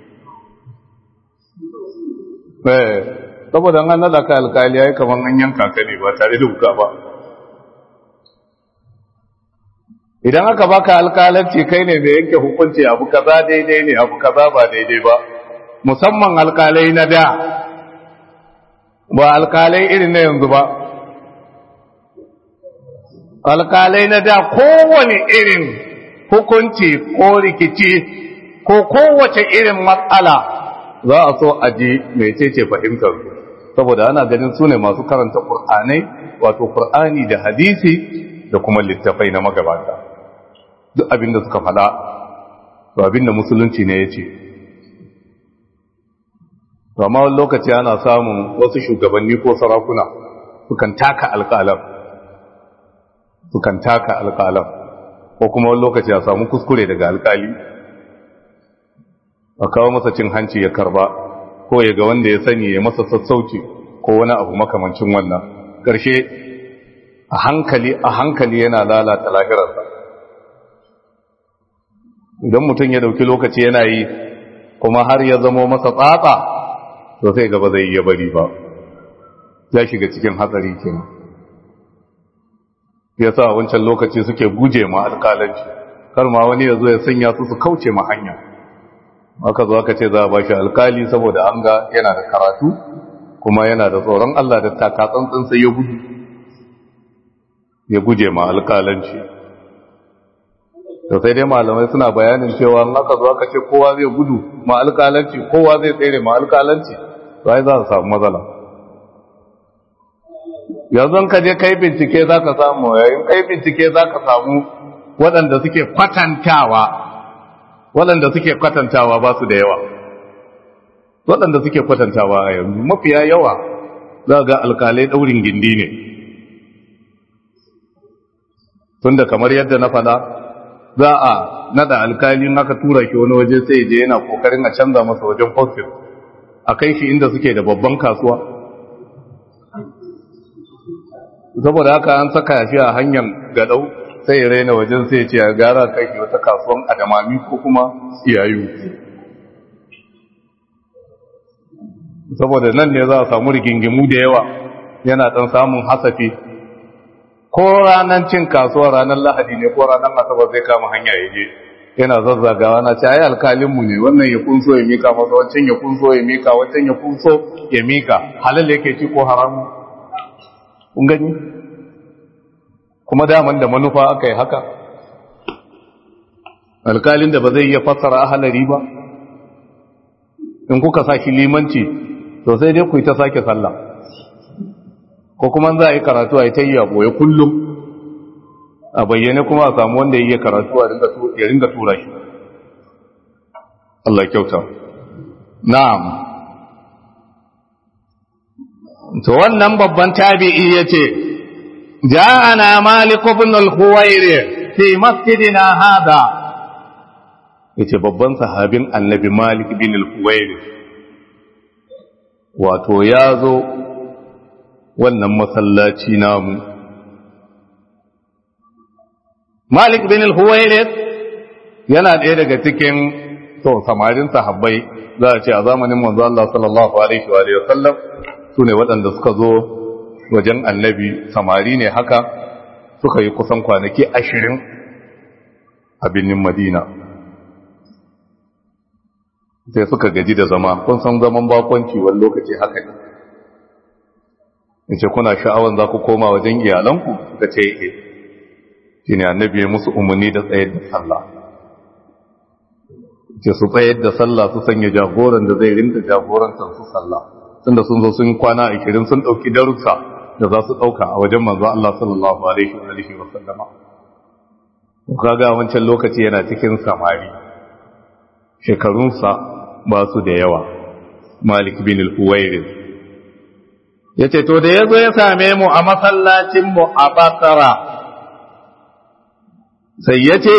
Eh, saboda an nada ka alƙali yayi kaman an yanka ka ne ba tare da wuka ba. Idan aka baka alƙalanci kai ne mai yanke hukunci abu kaza daidai ne abu kaza ba daidai ba. musamman alkalai na da ba alkalai irin na yanzu ba alkalai na da kowane irin hukunci ko rikici ko kowace irin matsala za a so a ji mecece fahimtar saboda ana ganin su ne masu karanta ƙur'anai wato ƙur'ani da hadisi da kuma littafai na magabata duk abinda suka faɗa to abinda musulunci ne ya ce amma wani lokaci ana samun wasu shugabanni ko sarakuna sukan taka alƙalam sukan taka alƙalam ko kuma wani lokaci a samu kuskure daga alƙali a kawo masa cin hanci ya karba ko ya ga wanda ya sani ya masa sassauci ko wani abu makamancin wannan ƙarshe a hankali a hankali yana lalata lahirarsa idan mutum ya dauki lokaci yana yi kuma har ya zamo masa tsatsa to sai gaba zai iya bari ba ya shiga cikin hatsari kenan ya sa wancan lokaci suke guje ma alƙalanci kar ma wani ya zo ya sanya su su kauce ma hanya aka zo aka ce za a bashi alƙali saboda an ga yana da karatu kuma yana da tsoron Allah da taka tsantsan sai ya gudu ya guje ma alƙalanci to sai dai malamai suna bayanin cewa in aka zo aka ce kowa zai gudu ma alƙalanci kowa zai tsere ma alƙalanci to ai za su samu matsala yanzu ka je kai bincike za ka samu yayin kai bincike za ka samu waɗanda suke kwatantawa waɗanda suke kwatantawa ba su da yawa waɗanda suke kwatantawa a yanzu mafiya yawa za ga alkalai ɗaurin gindi ne tunda kamar yadda na faɗa za a nada alkalin aka tura shi wani waje sai je yana kokarin a canza masa wajen postin a kai shi inda suke da babban kasuwa saboda haka an saka shi a hanyar gadau sai ya raina wajen sai ce ya gara kai shi wata kasuwan adamami ko kuma iyayu saboda nan ne za a samu rigingimu da yawa yana dan samun hasafi ko ranar cin kasuwa ranar lahadi ne ko ranar asabar zai kama hanya ya je yana zazzagawa na ce ai alkalinmu ne wannan ya kunso ya mika masa wancan ya kunso ya mika wancan ya kunso ya mika halal yake ci ko haramu kun gani kuma daman da manufa aka yi haka alkalin da ba zai iya fassara ahalari ba in kuka saki limanci to sai dai ku yi ta sake sallah ko kuma za a yi karatu a yi ta yi a boye kullum a bayyane kuma a samu wanda ya yi karatu ya ringa tura shi Allah kyauta na'am to wannan babban tabi'i yace ja'ana malik ibn al-khuwairi fi masjidina hada yace babban sahabin annabi malik ibn al-khuwairi wato yazo wannan masallaci namu malik ibn al-khuwairi yana ɗaya daga cikin to samarin sahabbai za a ce a zamanin manzo Allah sallallahu alaihi wa sallam su ne waɗanda suka zo wajen annabi samari ne haka suka yi kusan kwanaki ashirin a birnin madina sai suka gaji da zama kun san zaman bakonci wani lokaci haka ne in ce kuna sha'awan za ku koma wajen iyalanku suka ce e shi ne annabi ya musu umarni da tsayar da sallah ce su tsayar da sallah su sanya jagoran da zai rinka jagorantar su sallah tunda sun zo sun kwana a kirin sun ɗauki darussa da za su ɗauka a wajen manzo Allah sallallahu alaihi wa alihi wa sallama kaga wancan lokaci yana cikin samari shekarunsa ba su da yawa Malik bin al-Huwairis yace to da yazo ya same mu a masallacin mu a Basra sai yace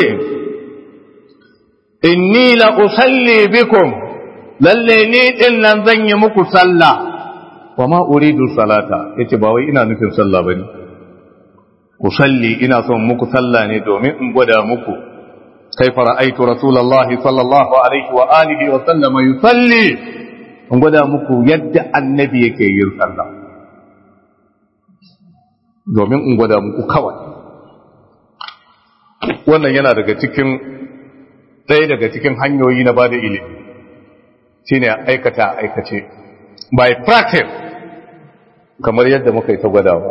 inni la usalli bikum lalle ni din nan zan yi muku sallah wa ma uridu salata yace ba wai ina nufin sallah bane usalli ina son muku sallah ne domin in gwada muku kaifa ra'aytu rasulullahi sallallahu alaihi wa alihi wa sallam yusalli in gwada muku yadda annabi yake yin sallah domin in gwada muku kawai wannan yana daga cikin ɗaya daga cikin hanyoyi na bada ilimi shine aikata aikace by practice kamar yadda muka yi ta gwadawa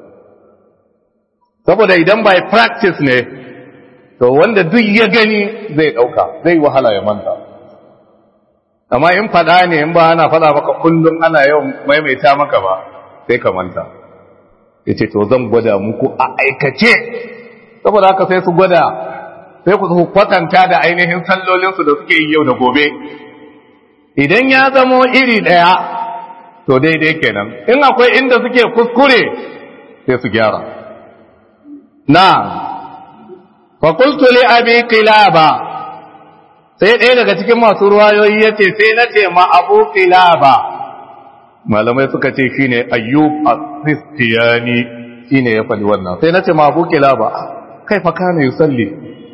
saboda idan by practice ne to wanda duk ya gani zai ɗauka zai wahala ya manta amma in faɗa ne in ba ana faɗa maka kullum ana yawan maimaita maka ba sai ka manta ya ce to zan gwada muku a aikace saboda haka sai su gwada sai ku kwatanta da ainihin sallolinsu da suke yi yau da gobe idan ya zamo iri ɗaya to daidai kenan in akwai inda suke kuskure sai su gyara na fakultu li abi qilaba sai ɗaya daga cikin masu ruwayoyi ya ce sai na ce ma abu qilaba malamai suka ce shine ayyub as-sistiyani shine ya faɗi wannan sai na ce ma abu qilaba kai fa kana yusalli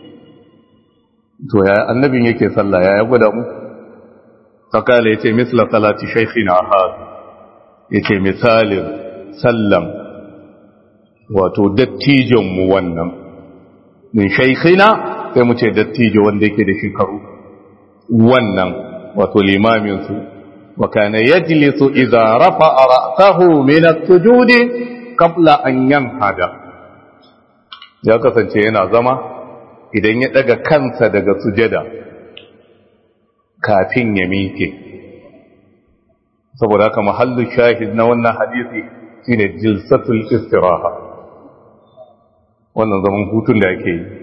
to ya annabin yake sallah ya ya gwada mu fakala yace misla salati shaykhina hada yace misalin sallam wato dattijon mu wannan min shaykhina sai mu ce dattijo wanda yake da shekaru wannan wato limamin su wa kana yajlisu idza rafa'a ra'sahu min as-sujudi qabla an yanhada ya kasance yana zama idan ya daga kansa daga sujada kafin ya miƙe saboda haka mahallu shahid na wannan hadisi shine jilsatul istiraha wannan zaman hutun da ake yi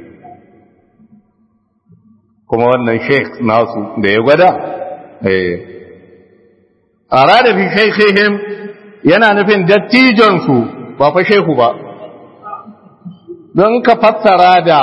kuma wannan sheikh nasu da ya gwada eh arada fi shaykhihim yana nufin dattijon su ba fa shehu ba don ka fassara da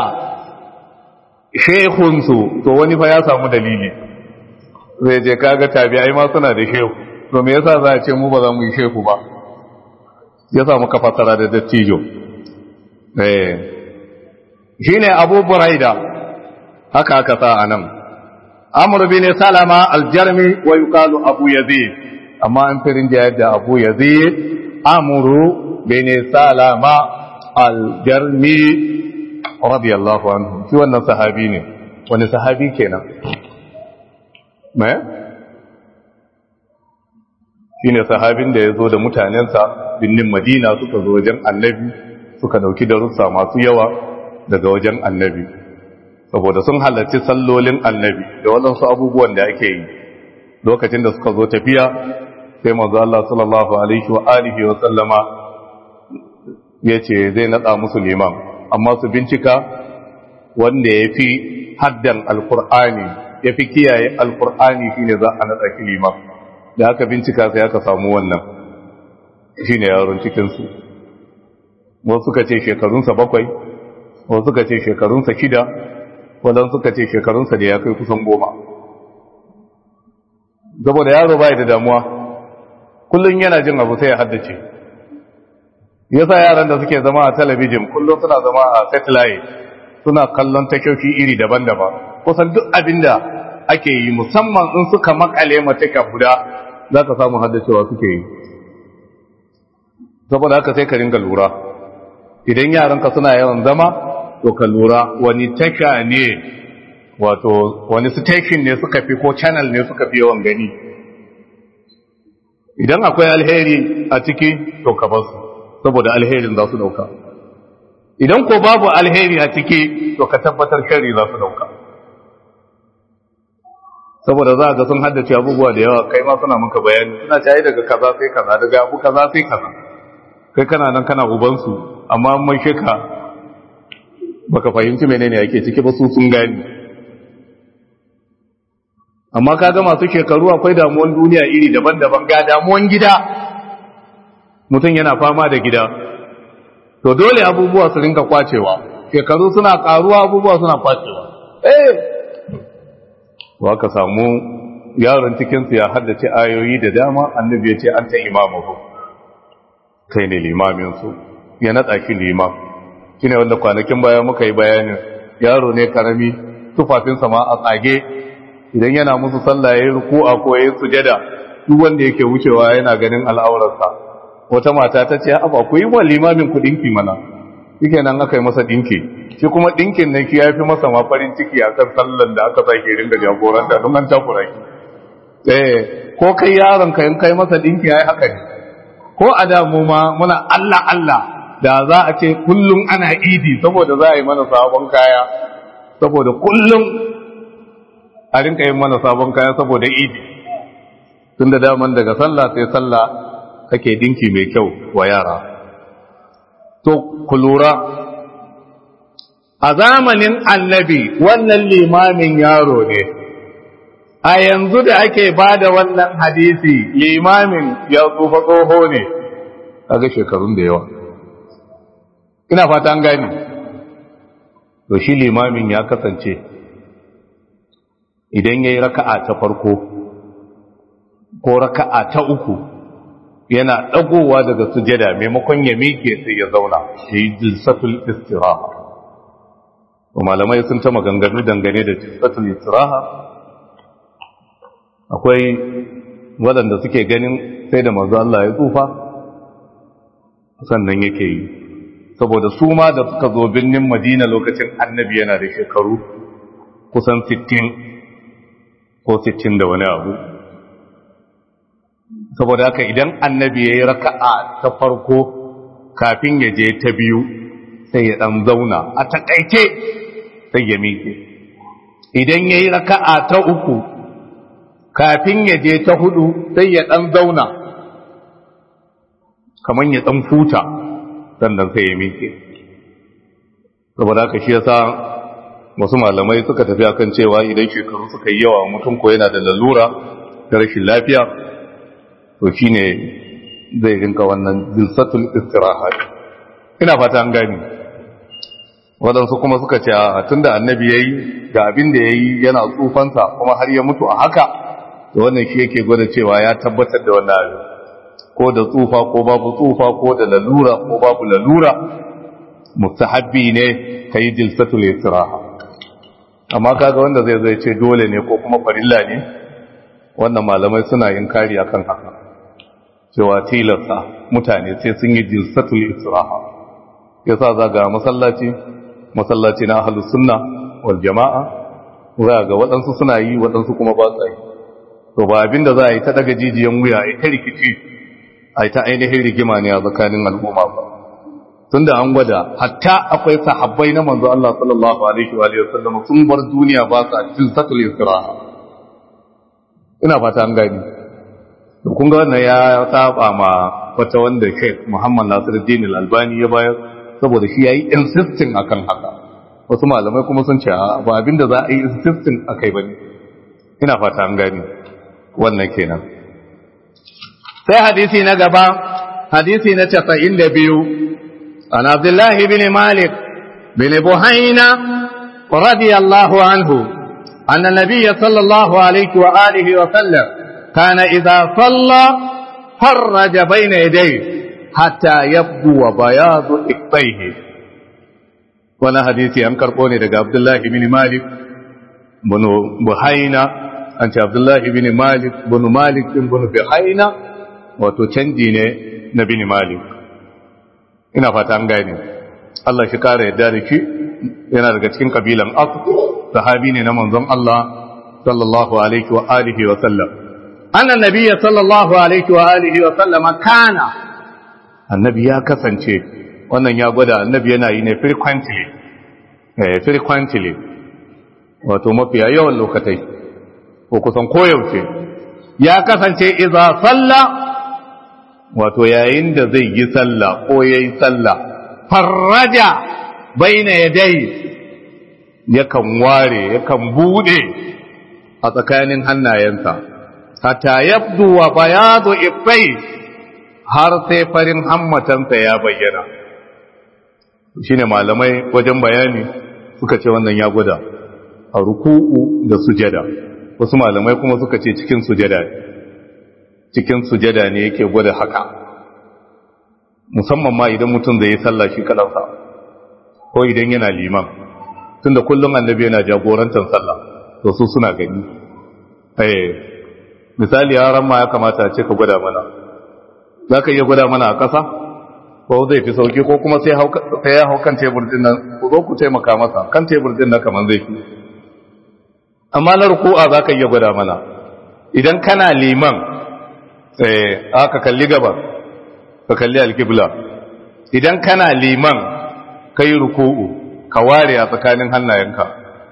shehunsu to wani fa ya samu dalili zai je kaga tabi'ai ma suna da shehu to me yasa za a ce mu ba za mu yi shehu ba yasa muka fassara da dattijo eh shine Abu Buraida haka aka sa anan Amr bin Salama al-Jarmi wa yuqalu Abu Yazid amma an firin da yadda Abu Yazid Amr bin Salama al-Jarmi radiyallahu anhu shi wannan sahabi ne wani sahabi kenan me shine sahabin da ya zo da mutanensa binnin madina suka zo wajen annabi suka dauki darussa masu yawa daga wajen annabi saboda sun halarci sallolin annabi da waɗansu abubuwan da ake yi lokacin da suka zo tafiya sai manzo Allah sallallahu alaihi wa alihi wa sallama yace zai nada musu liman amma su bincika wanda yafi haddan alqur'ani yafi kiyaye alqur'ani shine za a nada shi liman da aka bincika sai aka samu wannan shine yaron cikin su wasu suka ce shekarunsa bakwai wasu suka ce shekarunsa shida wadansu suka ce shekarunsa da ya kai kusan goma saboda yaro bai da damuwa kullum yana jin abu sai ya haddace yasa yaran da suke zama a talabijin kullum suna zama a satellite suna kallon takyoki iri daban-daban kusan duk abin da ake yi musamman in suka makale mataka guda za ka samu haddacewa suke yi saboda haka sai ka ringa lura idan yaranka suna yawan zama to ka lura wani tasha ne wato wani station ne suka fi ko channel ne suka fi yawan gani idan akwai alheri a ciki to ka basu saboda alherin za su dauka idan ko babu alheri a ciki to ka tabbatar shari za su dauka saboda za ga sun haddace abubuwa da yawa kai ma suna maka bayani suna cayi daga kaza sai kaza daga abu kaza sai kaza kai kana nan kana ubansu amma mai sheka baka fahimci menene yake ciki ba su sun gani amma kaga masu shekaru akwai damuwan duniya iri daban-daban ga damuwan gida mutum yana fama da gida to dole abubuwa su rinka kwacewa shekaru suna karuwa abubuwa suna kwacewa eh wa ka samu yaron cikinsu ya haddace ayoyi da dama annabi ya ce an ta imamu kai ne limaminsu ya naɗa shi limam shi ne wanda kwanakin baya muka yi bayanin yaro ne karami tufafinsa ma a tsage idan yana musu sallah ya yi ruku'a ko ya yi sujada duk wanda yake wucewa yana ganin al'aurarsa wata mata ta ce aba ku yi wa limamin ku dinki mana shike nan aka yi masa dinki shi kuma dinkin nan shi ya fi masa ma farin ciki a kan sallan da aka sake ringa jagoranta don an takura shi eh ko kai yaron ka in kai masa dinki yayi haka ne ko a da mu ma muna Allah Allah da za a ce kullum ana idi saboda za a yi mana sabon kaya saboda kullum a rinka yin mana sabon kaya saboda idi tun da daman daga sallah sai sallah kake dinki mai kyau wa yara to ku lura a zamanin annabi wannan limamin yaro ne a yanzu da ake ba da wannan hadisi limamin ya tsufa tsoho ne kaga shekarun da yawa ina fata an gani to shi limamin ya kasance idan ya yi raka'a ta farko ko raka'a ta uku yana ɗagowa daga sujada maimakon ya miƙe sai ya zauna ya yi jilsatul istiraha malamai sun ta maganganu dangane da jilsatul istiraha akwai waɗanda suke ganin sai da manzo Allah ya tsufa sannan yake yi saboda su ma da suka zo birnin Madina lokacin annabi yana da shekaru kusan 60 ko 60 da wani abu saboda haka idan annabi ya yi raka'a ta farko kafin ya je ta biyu sai ya ɗan zauna a taƙaice sai ya miƙe idan ya yi raka'a ta uku kafin ya je ta hudu sai ya ɗan zauna kamar ya ɗan futa sannan sai ya miƙe saboda haka shi yasa wasu malamai suka tafi akan cewa idan shekaru suka yi yawa mutum ko yana da lalura ta rashin lafiya to shine zai rinka wannan jilsatul istiraha ina fata an gani waɗansu kuma suka ce a tunda annabi yayi ga abin da yayi yana tsufansa kuma har ya mutu a haka to wannan shi yake gwada cewa ya tabbatar da wannan abin ko da tsufa ko babu tsufa ko da lalura ko babu lalura mustahabbi ne kai jilsatul istiraha amma kaga wanda zai zai ce dole ne ko kuma farilla ne wannan malamai suna yin kari akan haka cewa tilasta mutane sai sun yi jilsatul istiraha yasa zaga masallaci masallaci na ahlus sunna wal jama'a za ga waɗansu suna yi waɗansu kuma ba sa yi to ba abinda za a yi ta daga jijiyan wuya a ta rikici a ta ainihin rigima ne a tsakanin al'umma ba tunda an gwada hatta akwai sahabbai na manzo Allah sallallahu alaihi wa alihi wasallam sun bar duniya ba sa cikin sakul istiraha ina fata an gani kun ga wannan ya saba ma wata wanda Sheikh Muhammad Nasiruddin Al-Albani ya bayar saboda shi yayi insisting akan haka wasu malamai kuma sun ce ba abinda za a yi insisting akai bane ina fata an gani wannan kenan sai hadisi na gaba hadisi na 92 an Abdullah ibn Malik bin Buhaina radiyallahu anhu anna nabiyya sallallahu alaihi wa alihi wa sallam kana idza salla farraja bayna yadayhi hatta yabdu bayadu iktayhi wannan hadisi an karbo ne daga Abdullah ibn Malik bin Buhaina an ce Abdullah ibn Malik bin Malik bin Buhaina wato canji ne na bin Malik ina fata an gane Allah shi kare yadda da shi yana daga cikin kabilan As sahabi ne na manzon Allah sallallahu alaihi wa alihi wa sallam anna nabiyya sallallahu alaihi wa alihi wa sallam kana annabi ya kasance wannan ya gwada annabi yana yi ne frequently eh frequently wato mafiya yawan lokatai ko kusan koyaushe ya kasance idza salla wato yayin da zai yi sallah ko yayi sallah farraja baina yadai yakan ware yakan bude a tsakanin hannayensa hatta yabdu wa bayadu ifai har sai farin hammatansa ya bayyana shine malamai wajen bayani suka ce wannan ya gwada a ruku'u da sujada wasu malamai kuma suka ce cikin sujada cikin sujada ne yake gwada haka musamman ma idan mutum zai yi sallah shi kalansa ko idan yana liman tunda kullum annabi yana jagorantar sallah to su suna gani eh misali yaran ma ya kamata a ce ka gwada mana za ka iya gwada mana a ƙasa ko zai fi sauki ko kuma sai ya hau kan tebur din nan ku zo ku taimaka masa kan tebur din nan kamar zai fi amma na ruku'a za ka iya gwada mana idan kana liman aka kalli gaba ka kalli alkibla idan kana liman ka yi ruku'u ka ware a tsakanin hannayenka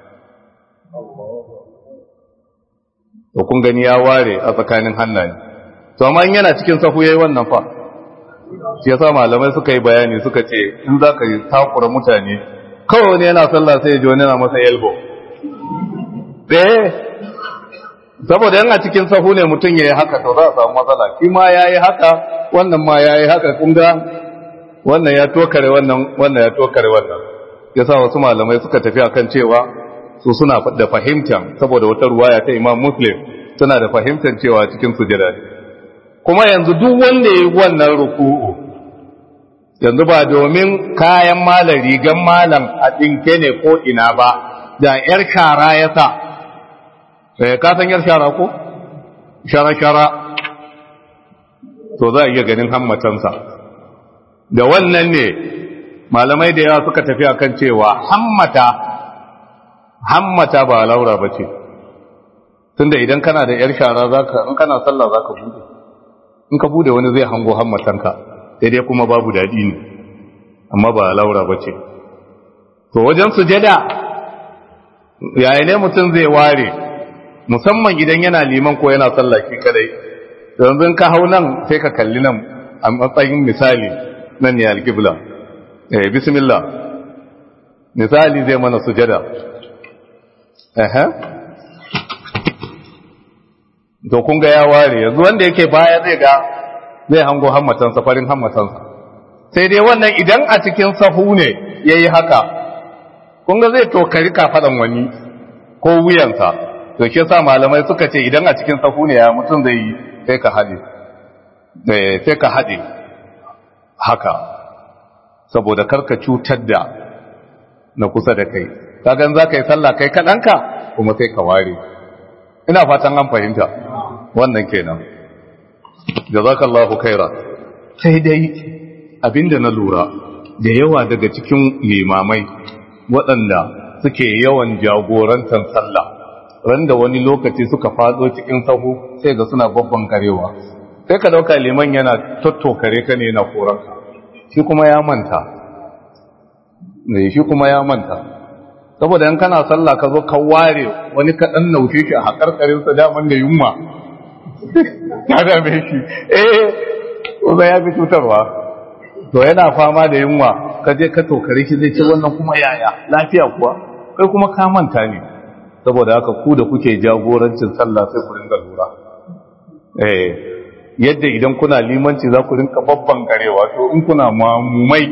to kun gani ya ware a tsakanin hannaye to amma yana cikin sahu yayi wannan fa shi yasa malamai suka yi bayani suka ce in za ka yi takura mutane kawai wani yana sallah sai ya ji wani yana masa elbow eh saboda yana cikin sahu ne mutum ya yi haka to za a samu matsala shi ma ya yi haka wannan ma ya yi haka kun ga wannan ya tokare wannan wannan ya tokare wannan yasa wasu malamai suka tafi akan cewa su suna da fahimtar saboda wata ruwaya ta Imam Muslim suna da fahimtar cewa cikin sujada ne kuma yanzu duk wanda ya yi wannan ruku'u yanzu ba domin kayan malam rigan malam a dinke ne ko ina ba da yar shara ya sa sai ka san yar shara ko shara shara to za a iya ganin hammatansa da wannan ne malamai da yawa suka tafi akan cewa hammata hammata ba laura ba ce tunda idan kana da yar shara zaka in kana sallah zaka bude in ka bude wani zai hango hammatanka sai dai kuma babu dadi ne amma ba laura ba ce to wajen sujada yaya ne mutum zai ware musamman idan yana liman ko yana sallah shi kadai yanzu ka hau nan sai ka kalli nan a matsayin misali nan ne alkibla eh bismillah misali zai mana sujada eh to kun ga ya ware yanzu wanda yake baya zai ga zai hango hammatansa farin hammatansa sai dai wannan idan a cikin sahu ne yayi haka kun ga zai tokari kafadan wani ko wuyansa to ke sa malamai suka ce idan a cikin sahu ne ya mutum zai yi sai ka haɗe sai ka haɗe haka saboda karka cutar da na kusa da kai kagan za ka yi sallah kai kaɗanka kuma sai ka ware ina fatan an fahimta wannan kenan jazakallahu khaira sai dai abinda na lura da yawa daga cikin limamai waɗanda suke yawan jagorantar sallah randa wani lokaci suka fado cikin sahu sai ga suna babban karewa sai ka dauka liman yana tattokare ka ne yana koranka shi kuma ya manta ne shi kuma ya manta saboda in kana sallah ka zo ka ware wani kaɗan naushe shi a haƙarƙarin sa daman da yunwa ya dame shi eh kuma ya fi cutarwa to yana fama da yunwa ka je ka tokare shi zai ce wannan kuma yaya lafiya kuwa kai kuma ka manta ne saboda haka ku da kuke jagorancin sallah sai ku ringa lura eh yadda idan kuna limanci za ku rinka babban garewa to in kuna mamumai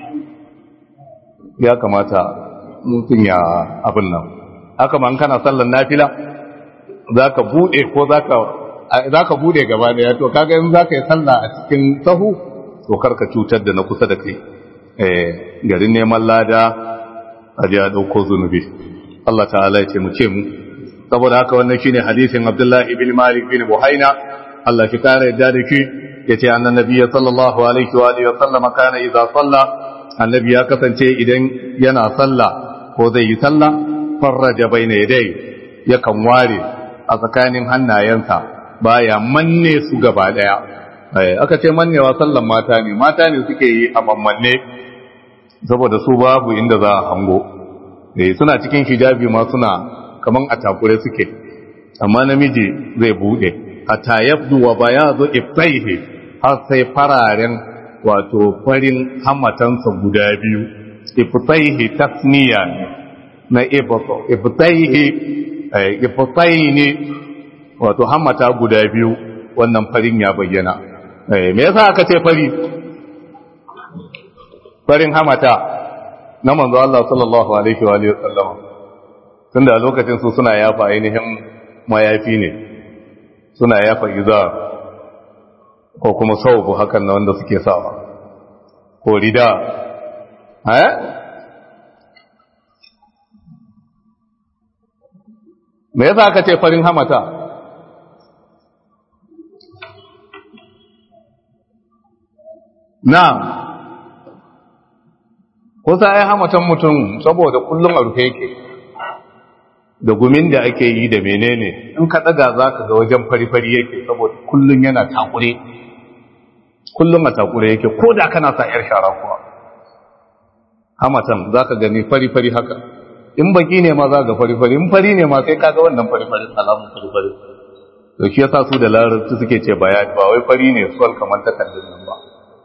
ya kamata mutum ya abin nan haka man kana sallan nafila za ka buɗe ko za ka buɗe gaba da ya to kaga in za ka yi sallah a cikin sahu to karka cutar da na kusa da kai garin neman lada a ji a ɗauko zunubi Allah ta'ala ya ce mu ce mu saboda haka wannan shine hadisin Abdullahi bin Malik bin Buhaina Allah shi kare yadda da shi yace annan nabiyyi sallallahu alaihi wa alihi wa sallam kana idza salla annabi ya kasance idan yana sallah ko zai yi sallah farraja baina yadai yakan ware a tsakanin hannayensa baya manne su gaba daya aka ce mannewa sallan mata ne mata ne suke yi a mammanne saboda su babu inda za a hango suna cikin hijabi ma suna kaman a takure suke amma namiji zai bude hatta yabdu wa bayadu iftaihi har sai fararen wato farin hamatansa guda biyu iftaihi tasniya na iftaihi iftaihi wato hamata guda biyu wannan farin ya bayyana me yasa aka ce fari farin hamata na manzo Allah sallallahu alaihi wa alihi wasallam tunda a lokacin su suna yafa ainihin mayafi ne suna yafa iza ko kuma saubu hakan na wanda suke sawa ko rida eh me yasa aka ce farin hamata na'am kusa ai hamatan mutum saboda kullum a rufe yake da gumin da ake yi da menene in ka daga za ka ga wajen fari-fari yake saboda kullum yana takure kullum a takure yake ko da kana sa yar shara kuwa hamatan za ka gani fari-fari haka in baki ne ma za ga fari-fari in fari ne ma sai ka ga wannan fari-fari alamun fari-fari to shi yasa su da larabci suke ce bayani ba wai fari ne suwal kamar takardun nan ba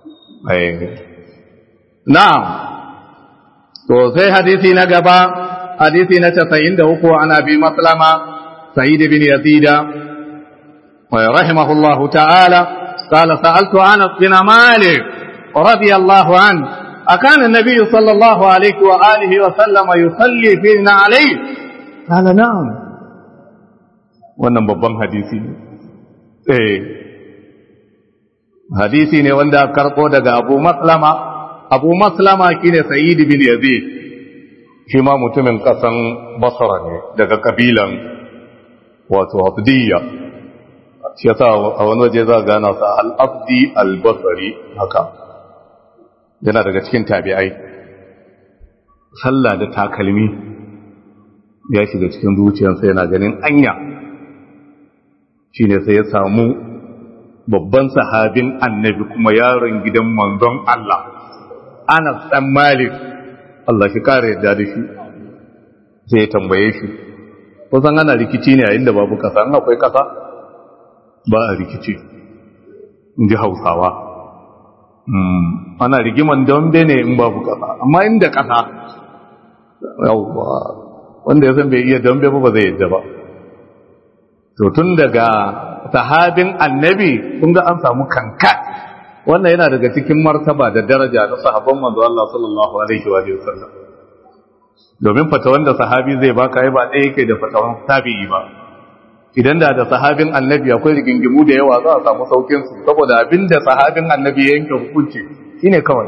na'am to sai hadisi na gaba hadisi na 93 ana bi maslama sa'id bin yazid wa rahimahullah ta'ala qala sa'altu anas bin malik radiyallahu an أكان النبي صلى الله عليه وآله وسلم يصلي فينا عليه قال نعم wannan babban hadisi ne eh hadisi ne wanda karko daga Abu Maslama Abu Maslama shine Sa'id bin Yazid shi ma mutumin kasan Basra ne daga kabilan wato Abdiyya shi yasa a wani waje za gana sa al-Abdi al-Basri haka yana daga cikin tabi'ai sallah da takalmi ya shiga cikin zuciyarsa yana ganin anya shine sai ya samu babban sahabin annabi kuma yaron gidan manzon Allah Anas dan Malik Allah shi kare yadda da shi sai ya tambaye shi kusan ana rikici ne a inda babu kasa an akwai kasa ba a rikici in ji hausawa ana rigiman dambe ne in babu kasa amma inda kasa yawwa wanda ya san bai iya dambe ba ba zai yadda ba to tun daga sahabin annabi kun ga an samu kanka wannan yana daga cikin martaba da daraja na sahabban manzo Allah sallallahu alaihi wa sallam domin fatawan da sahabi zai baka ai ba ɗaya yake da fatawan tabi'i ba idan da da sahabin annabi akwai rigingimu da yawa za a samu saukin su saboda abinda sahabin annabi ya yanke hukunci shine kawai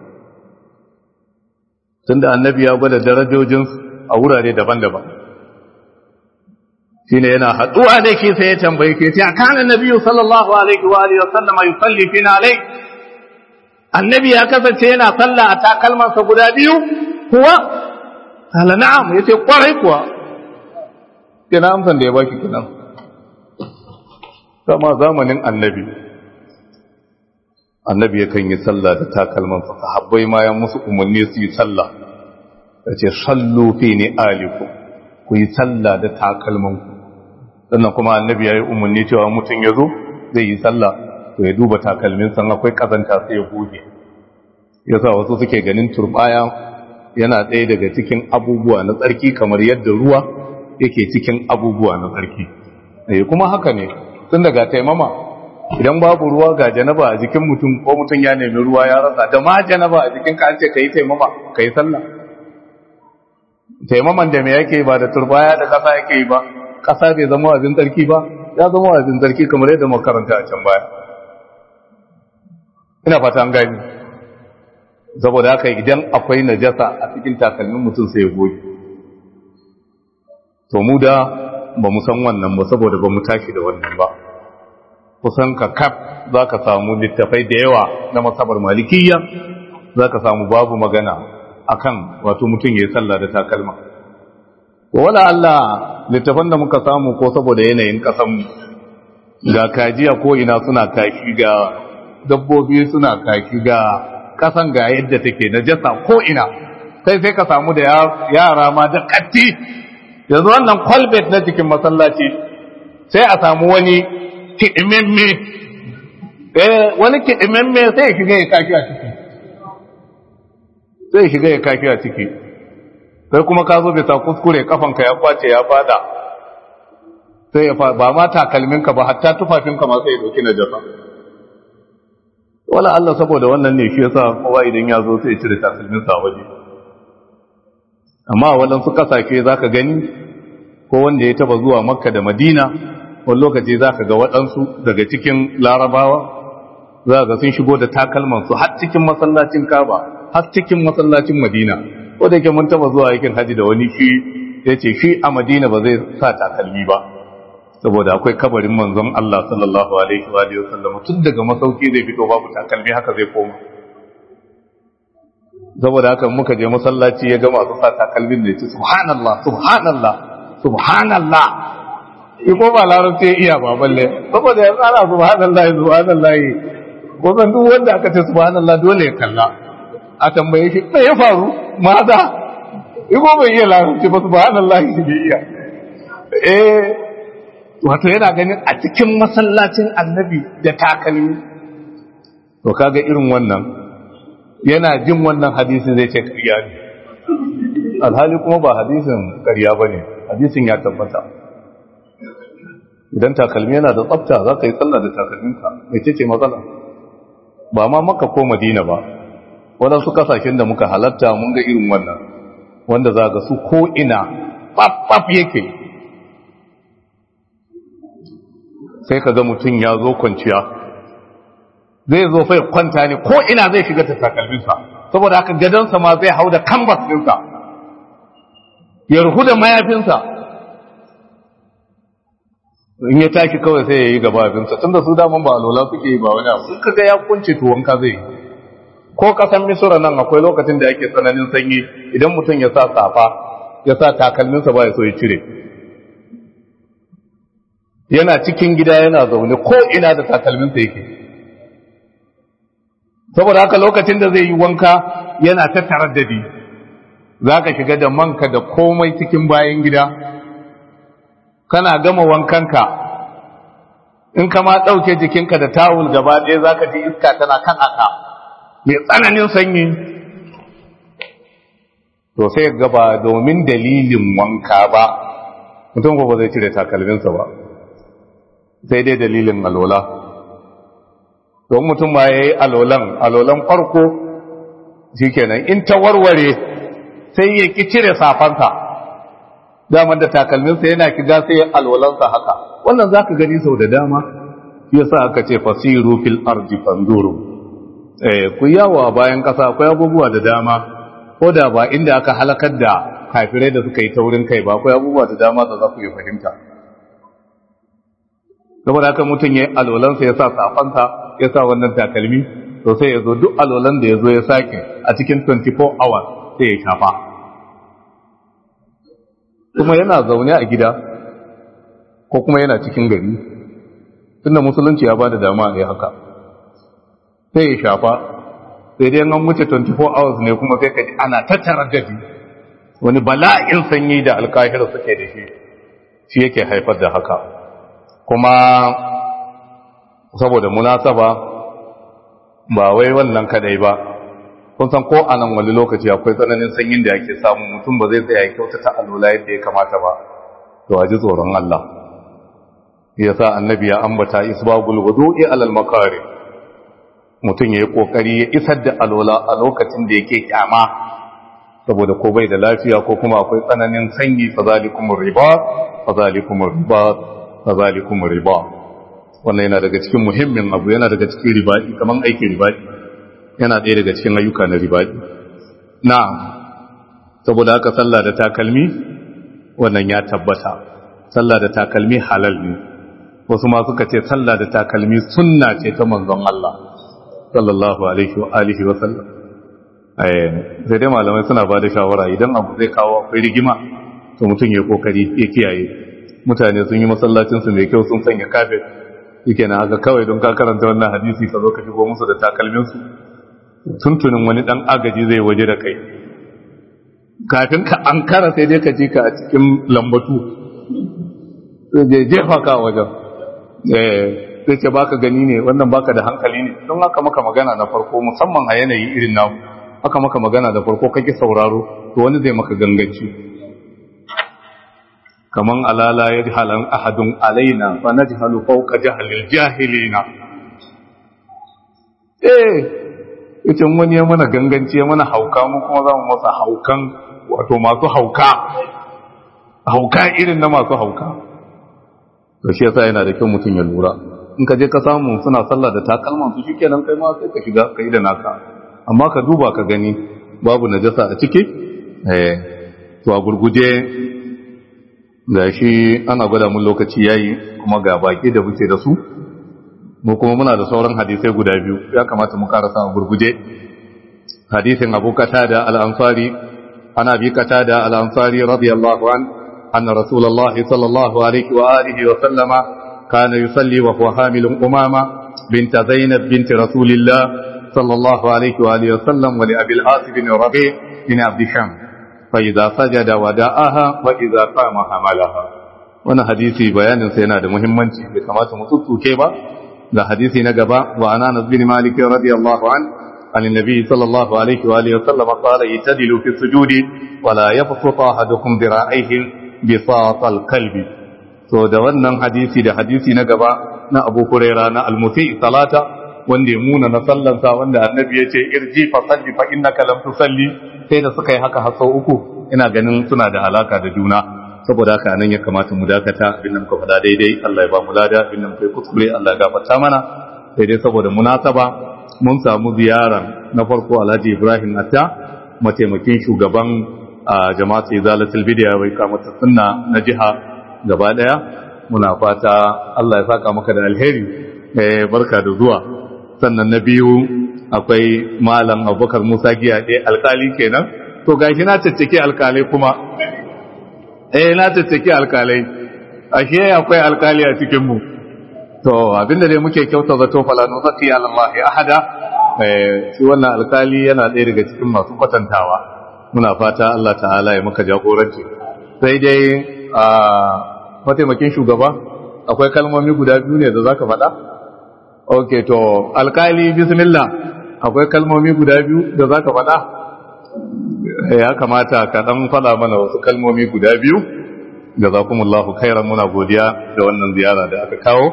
tunda annabi ya gwada darajojin a wurare daban-daban shine yana haduwa da ke sai ya tambaye ke sai kana nabiyyu sallallahu alaihi wa alihi wasallam yusalli fina alai annabi ya kasance yana sallah a takalmansa guda biyu kuwa kala na'am yace kwarai kuwa kina amsan da ya baki kinan kama zamanin annabi annabi yakan yi sallah da takalmansa sahabbai ma ya musu umarni su yi sallah ya ce sallu fi ni aliku ku yi sallah da takalmanku sannan kuma annabi ya yi umarni cewa mutum ya zo zai yi sallah to ya duba takalmin san akwai kazanta sai ya goge yasa wasu suke ganin turbaya yana ɗaya daga cikin abubuwa na tsarki kamar yadda ruwa yake cikin abubuwa na tsarki eh kuma haka ne tun daga taimama idan babu ruwa ga janaba a jikin mutum ko mutum ya nemi ruwa ya rasa da ma janaba a jikin ka an ce kai taimama kai sallah taimaman da me yake ba da turbaya da kasa yake yi ba kasa bai zama abin tsarki ba ya zama abin tsarki kamar yadda makaranta a can baya ina fata an gani saboda haka idan akwai najasa a cikin takalmin mutum sai ya goge to mu da ba mu san wannan ba saboda ba mu tashi da wannan ba kusan ka kaf za ka samu littafai da yawa na masabar malikiyya za ka samu babu magana akan wato mutum ya yi sallah da takalma wala Allah littafan da muka samu ko saboda yanayin kasanmu ga kajiya ko ina suna kaki ga dabbobi suna kaki ga kasan ga yadda take na jasa ko ina sai sai ka samu da yara ma da katti yanzu wannan kwalbet na cikin masallaci sai a samu wani kiɗimemme wani kiɗimemme sai ya shiga ya kaki a ciki sai ya shiga ya kaki a ciki sai kuma ka zo bisa kuskure kafanka ya kwace ya fada sai ya ba ma takalminka ba hatta tufafinka ma sai ya dauki na jasa wala Allah saboda wannan ne shi yasa kowa idan ya zo sai ya cire takalminsa waje amma waɗansu ƙasashe za ka gani ko wanda ya taba zuwa makka da madina wani lokaci za ka ga waɗansu daga cikin larabawa za ga sun shigo da takalmansu har cikin masallacin kaba har cikin masallacin madina ko da yake mun taba zuwa yakin haji da wani shi ya ce shi a madina ba zai sa takalmi ba saboda akwai kabarin manzon Allah sallallahu alaihi wa alihi wasallam tun daga masauki zai fito babu takalmi haka zai koma saboda haka muka je masallaci ya ga masu sa takalmin ne ce subhanallah subhanallah subhanallah iko ba larabci ya iya ba balle saboda yanzu ana subhanallah subhanallah ko san duk wanda aka ce subhanallah dole ya kalla a tambaye shi me ya faru maza iko bai iya larabci ba subhanallah shi bai iya eh wato yana ganin a cikin masallacin annabi da takalmi to kaga irin wannan yana jin wannan hadisin zai ce ƙarya ne alhali kuma ba hadisin ƙarya ba ne hadisin ya tabbata idan takalmi yana da tsafta za ka yi tsalla da takalminka mai ce ce matsala ba ma maka ko madina ba waɗansu ƙasashen da muka halatta mun ga irin wannan wanda za ga su ko ina ɓaɓɓaf yake sai ka ga mutum ya zo kwanciya zai zo fai kwanta ne ko ina zai shiga ta takalminsa saboda haka gadonsa ma zai hau da kambas ɗinsa ya ruhu da mayafinsa in ya tashi kawai sai ya yi gabafinsa tun da su daman ba alola suke yi ba wani abu suka ga ya kunce tuwonka zai ko kasan misura nan akwai lokacin da ake tsananin sanyi idan mutum ya sa safa ya sa takalminsa ba ya so ya cire yana cikin gida yana zaune ko ina da takalminsa yake saboda haka lokacin da zai yi wanka yana ta taraddadi za ka shiga da manka da komai cikin bayan gida kana gama wankanka in ka ma ɗauke jikinka da tawul gaba ɗaya za ka ji iska tana kan aka mai tsananin sanyi to sai gaba domin dalilin wanka ba mutum ba zai cire takalminsa ba sai dai dalilin alola don mutum ma ya yi alolan alolan farko shi kenan in ta warware sai ya ki cire safansa daman da takalminsa yana kiga sai ya alolansa haka wannan za ka gani sau da dama ya sa aka ce fasiru fil ardi fanduru eh ku yawa bayan kasa akwai abubuwa da dama ko da ba inda aka halakar da kafirai da suka yi taurin kai ba akwai abubuwa da dama da za ku yi fahimta saboda haka mutum ya yi alolansa ya sa safansa ya sa wannan takalmi to sai ya zo duk alolan da ya zo ya sake a cikin 24 hours sai ya shafa kuma yana zaune a gida ko kuma yana cikin gari tunda musulunci ya ba da dama a yi haka sai ya shafa sai dai an wuce 24 hours ne kuma sai ka ji ana tattara gadi wani bala'in sanyi da alkahira suke da shi shi yake haifar da haka kuma saboda munasaba ba wai wannan kadai ba kun san ko a nan wani lokaci akwai tsananin sanyin da yake samu mutum ba zai tsaya kyautata alola yadda ya kamata ba to a ji tsoron Allah ya sa annabi ya ambata isbagul wudu'i alal makari mutum ya yi kokari ya isar da alola a lokacin da yake kyama saboda ko bai da lafiya ko kuma akwai tsananin sanyi fa zalikumur riba fa zalikumur riba fa zalikumur riba wannan yana daga cikin muhimmin abu yana daga cikin ribaɗi kaman aikin ribaɗi yana ɗaya daga cikin ayyuka na ribaɗi na saboda haka sallah da takalmi wannan ya tabbata sallah da takalmi halal ne wasu ma suka ce sallah da takalmi sunna ce ta manzon Allah sallallahu alaihi wa alihi wa sallam eh sai dai malamai suna ba da shawara idan abu zai kawo akwai rigima to mutum ya kokari ya kiyaye mutane sun yi masallacin su mai kyau sun sanya kafet yake na haka kawai don ka karanta wannan hadisi ka zo ka shigo musu da takalminsu tuntunin wani dan agaji zai waje da kai kafin ka an kara sai dai ka ji ka a cikin lambatu zai jefa ka wajen sai ce baka gani ne wannan baka da hankali ne don haka maka magana na farko musamman a yanayi irin namu haka maka magana da farko kake sauraro to wani zai maka ganganci kaman alala ya halan ahadun alaina fa najhalu fawqa jahlil jahilina eh ita wani ya mana ganganci ya mana hauka mu kuma za mu masa haukan wato masu hauka hauka irin na masu hauka to shi yasa yana da kyau mutum ya lura in ka je ka samu suna sallah da takalman su shikenan kai ma sai ka shiga kai da naka amma ka duba ka gani babu najasa a ciki eh to a gurguje ga shi ana gwada mun lokaci yayi kuma ga baki da muke da su mu kuma muna da sauran hadisai guda biyu ya kamata mu karasa a gurguje hadisin Abu Qatada al-Ansari ana bi Qatada al-Ansari radiyallahu an anna Rasulullah sallallahu alaihi wa alihi wa sallama kana yusalli wa huwa hamilun umama bint Zainab bint Rasulillah sallallahu alaihi wa alihi wa sallam wa li Abi al-Asib bin Rabi' bin Abd Shams فإذا سجد وداءها وإذا قام حملها wannan hadisi bayanin sa yana da muhimmanci bai kamata mu tuttuke ba da hadisi na gaba wa anas bin malik radiyallahu an an annabi sallallahu alaihi wa alihi wasallam qala yatadilu fi sujudi wa la yabsutu ahadukum dira'aihi bi satal qalbi to da wannan hadisi da hadisi na gaba na Abu Hurairah na al-musi salata wanda ya muna na sallansa wanda annabi ya ce irji fa salli fa innaka lam tusalli sai da suka yi haka har sau uku ina ganin suna da alaka da juna saboda haka nan ya kamata mu dakata abin da muka faɗa daidai Allah ya ba mu lada abin da muka yi kuskure Allah ya gafarta mana sai dai saboda munasaba mun samu ziyara na farko Alhaji Ibrahim Atta mataimakin shugaban jama'at Izalatul Bidya bai kamata sunna na jiha gaba daya muna fata Allah ya saka maka da alheri eh barka da zuwa sannan na biyu akwai malam abubakar musa giya ɗaya alkali kenan to gashi na caccake alkalai kuma eh na caccake alkalai ashe akwai alkali a cikin mu to abinda dai muke kyauta zato fala nu zaki alallahi ahada eh shi wannan alkali yana ɗaya daga cikin masu kwatantawa muna fata Allah ta'ala ya maka jagoranci sai dai a mataimakin shugaba akwai kalmomi guda biyu ne da zaka faɗa ok to alkali bismillah akwai kalmomi guda biyu da za ka faɗa ya kamata ka ɗan faɗa mana wasu kalmomi guda biyu da za kuma Allahu kairan muna godiya da wannan ziyara da aka kawo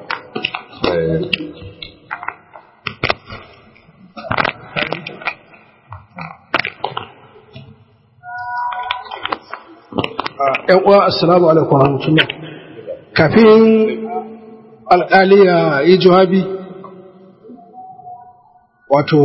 ‘yan uwa assalamu alaikum warahmatullah kafin alƙali ya yi jawabi wato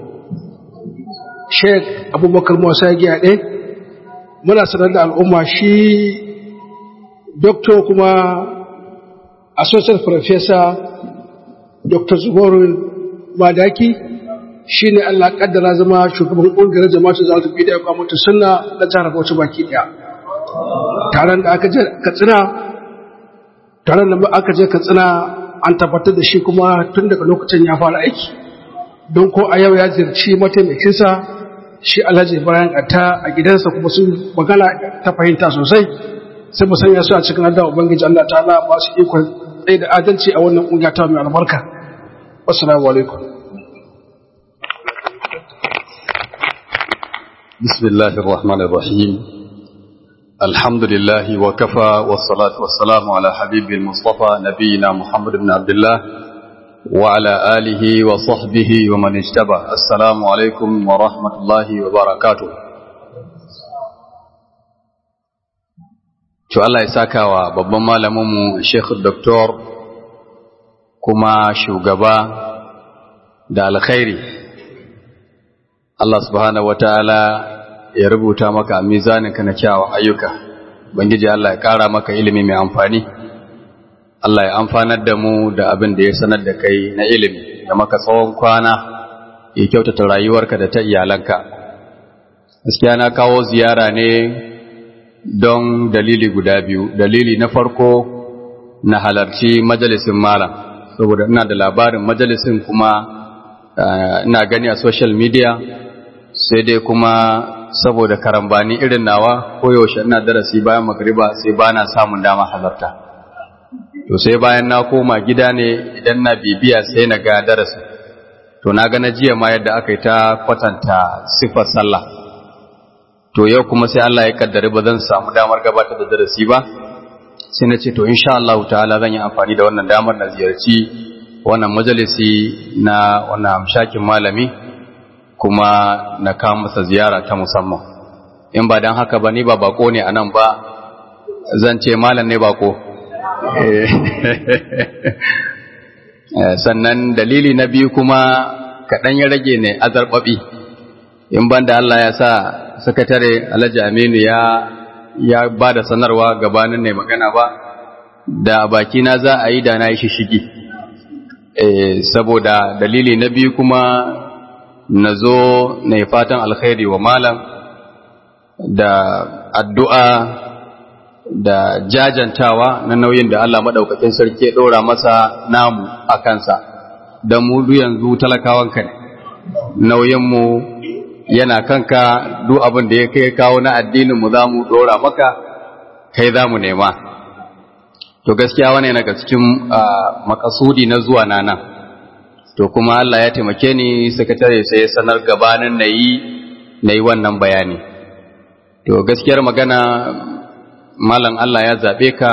sheik abubakar musa giya ɗaya muna sanar da al'umma shi doktor kuma associate professor dr zubarun madaki shi ne allah ƙaddara zama shugaban ƙungiyar jama'atu za su fi da ya kwamata suna na jihar bauchi baki ɗaya taron da aka je katsina taron da aka je katsina an tabbatar da shi kuma tun daga lokacin ya fara aiki don ko a yau ya zirci mataimakinsa shi alhaji bayan ta a gidansa kuma sun magana ta fahimta sosai sai mu sanya su a cikin addu'a ubangiji Allah ta'ala ba su ikon tsaye da adalci a wannan kungiya ta mai albarka assalamu alaikum بسم الله الرحمن الرحيم الحمد لله وكفى والصلاة والسلام على حبيب المصطفى نبينا محمد بن عبد الله وعلى آله وصحبه ومن اجتبى السلام عليكم ورحمة الله وبركاته to Allah ya saka wa babban malaminmu Sheikh Dr. kuma shugaba da alkhairi Allah subhanahu wataala ya rubuta maka mizaninka na kyawun ayyuka bangiji Allah ya kara maka ilimi mai amfani Allah ya amfanar da mu da abin da ya sanar da kai na ilimi da maka tsawon kwana ya kyautata rayuwarka da ta iyalanka gaskiya na kawo ziyara ne don dalili guda biyu dalili na farko na halarci majalisin malam saboda ina da labarin majalisin kuma ina gani a social media sai dai kuma saboda karambani irin nawa koyaushe ina darasi bayan magriba sai ba na samun dama halarta to sai bayan na koma gida ne idan na bibiya sai na ga darasi to na ga na jiya ma yadda aka yi ta kwatanta siffar sallah to yau kuma sai Allah ya kaddare ba zan samu damar gabatar da darasi ba sai na ce to insha Allah ta'ala zan yi amfani da wannan damar na ziyarci wannan majalisi na wannan amshakin malami kuma na kawo masa ziyara ta musamman in ba dan haka ba ni ba bako ne anan ba zan ce malam ne bako sannan dalili na biyu kuma kaɗan ya rage ne azarɓaɓi in ban da Allah ya sa sakatare Alhaji Aminu ya ya ba da sanarwa gabanin ne magana ba da bakina za a yi da na yi shishigi saboda dalili na biyu kuma na zo na yi fatan alkhairi wa malam da addu'a da jajantawa na nauyin da Allah maɗaukakin sarki ya ɗora masa namu a kansa don mu yanzu talakawanka ne nauyinmu yana kanka duk abin da ya kai kawo na addininmu za mu ɗora maka kai za mu nema to gaskiya wani daga cikin makasudi na zuwa na nan to kuma Allah ya taimake ni sakatare sai ya sanar gabanin na yi wannan bayani to gaskiyar magana malam Allah ya zaɓe ka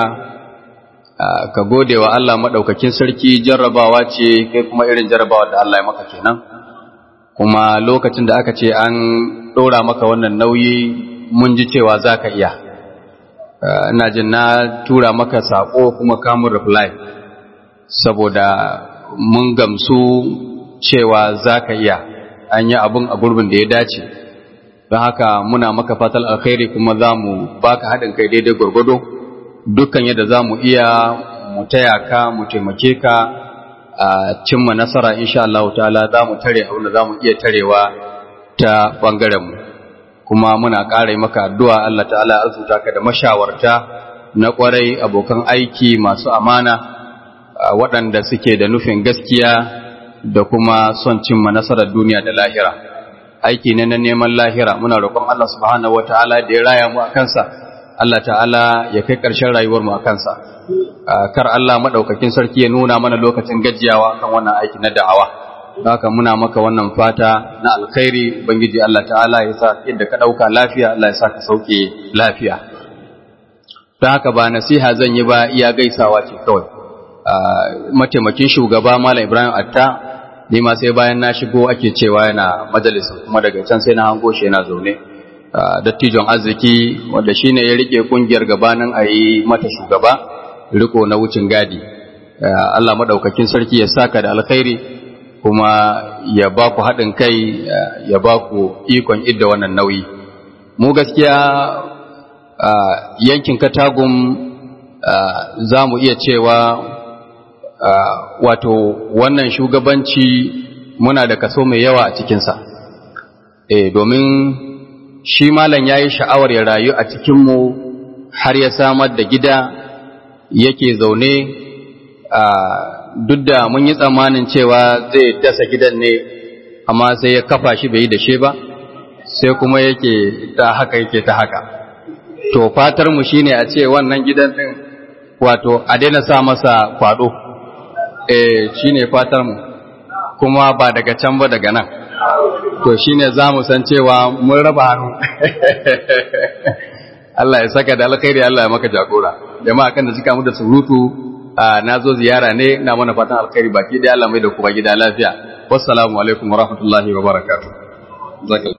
ka gode wa Allah maɗaukakin sarki jarrabawa ce kai kuma irin jarrabawa da Allah ya maka kenan kuma lokacin da aka ce an ɗora maka wannan nauyi mun ji cewa za ka iya ina jin na tura maka saƙo kuma kamun reply saboda mun gamsu cewa za ka iya an yi abin a gurbin da ya dace don haka muna maka fatal alkhairi kuma za mu baka haɗin kai daidai gwargwado dukkan yadda za mu iya mu taya ka mu taimake ka a cimma nasara insha Allah ta'ala za mu tare abin da za mu iya tarewa ta ɓangaren mu kuma muna ƙara maka addu'a Allah ta'ala azuta ka da mashawarta na ƙwarai abokan aiki masu amana waɗanda suke da nufin gaskiya da kuma son cimma nasarar duniya da lahira aiki ne na neman lahira muna roƙon Allah subhanahu wataala da ya raya mu a kansa Allah ta'ala ya kai ƙarshen rayuwar mu a kansa kar Allah madaukakin sarki ya nuna mana lokacin gajiyawa kan wannan aiki na da'awa haka muna maka wannan fata na alkhairi ubangiji Allah ta'ala ya sa yadda ka dauka lafiya Allah ya sa ka sauke lafiya don haka ba nasiha zan yi ba iya gaisawa ce kawai mataimakin shugaba Malam Ibrahim Atta ni ma sai bayan na shigo ake cewa yana majalisin kuma daga can sai na hango shi yana zaune dattijon arziki wanda shine ya rike kungiyar gabanin a yi mata shugaba riko na wucin gadi Allah madaukakin sarki ya saka da alkhairi kuma ya ba ku haɗin kai ya ba ku ikon idda wannan nauyi mu gaskiya yankin katagum za mu iya cewa wato wannan shugabanci muna da kaso mai yawa a cikinsa e domin shi malam ya yi sha'awar ya rayu a cikinmu har ya samar da gida yake zaune duk da mun yi tsammanin cewa zai dasa gidan ne amma sai ya kafa shi bai yi da shi ba sai kuma yake ta haka yake ta haka to fatar mu shine a ce wannan gidan din wato a daina sa masa kwado eh shine fatar mu kuma ba daga can ba daga nan to shine zamu san cewa mun raba hannu Allah ya saka da alkhairi Allah ya maka jagora jama'a kan da suka mu da surutu na zo ziyara ne na mana fatan alkhairi baki da Allah mai da kuma gida lafiya wassalamu alaikum wa rahmatullahi wa barakatuh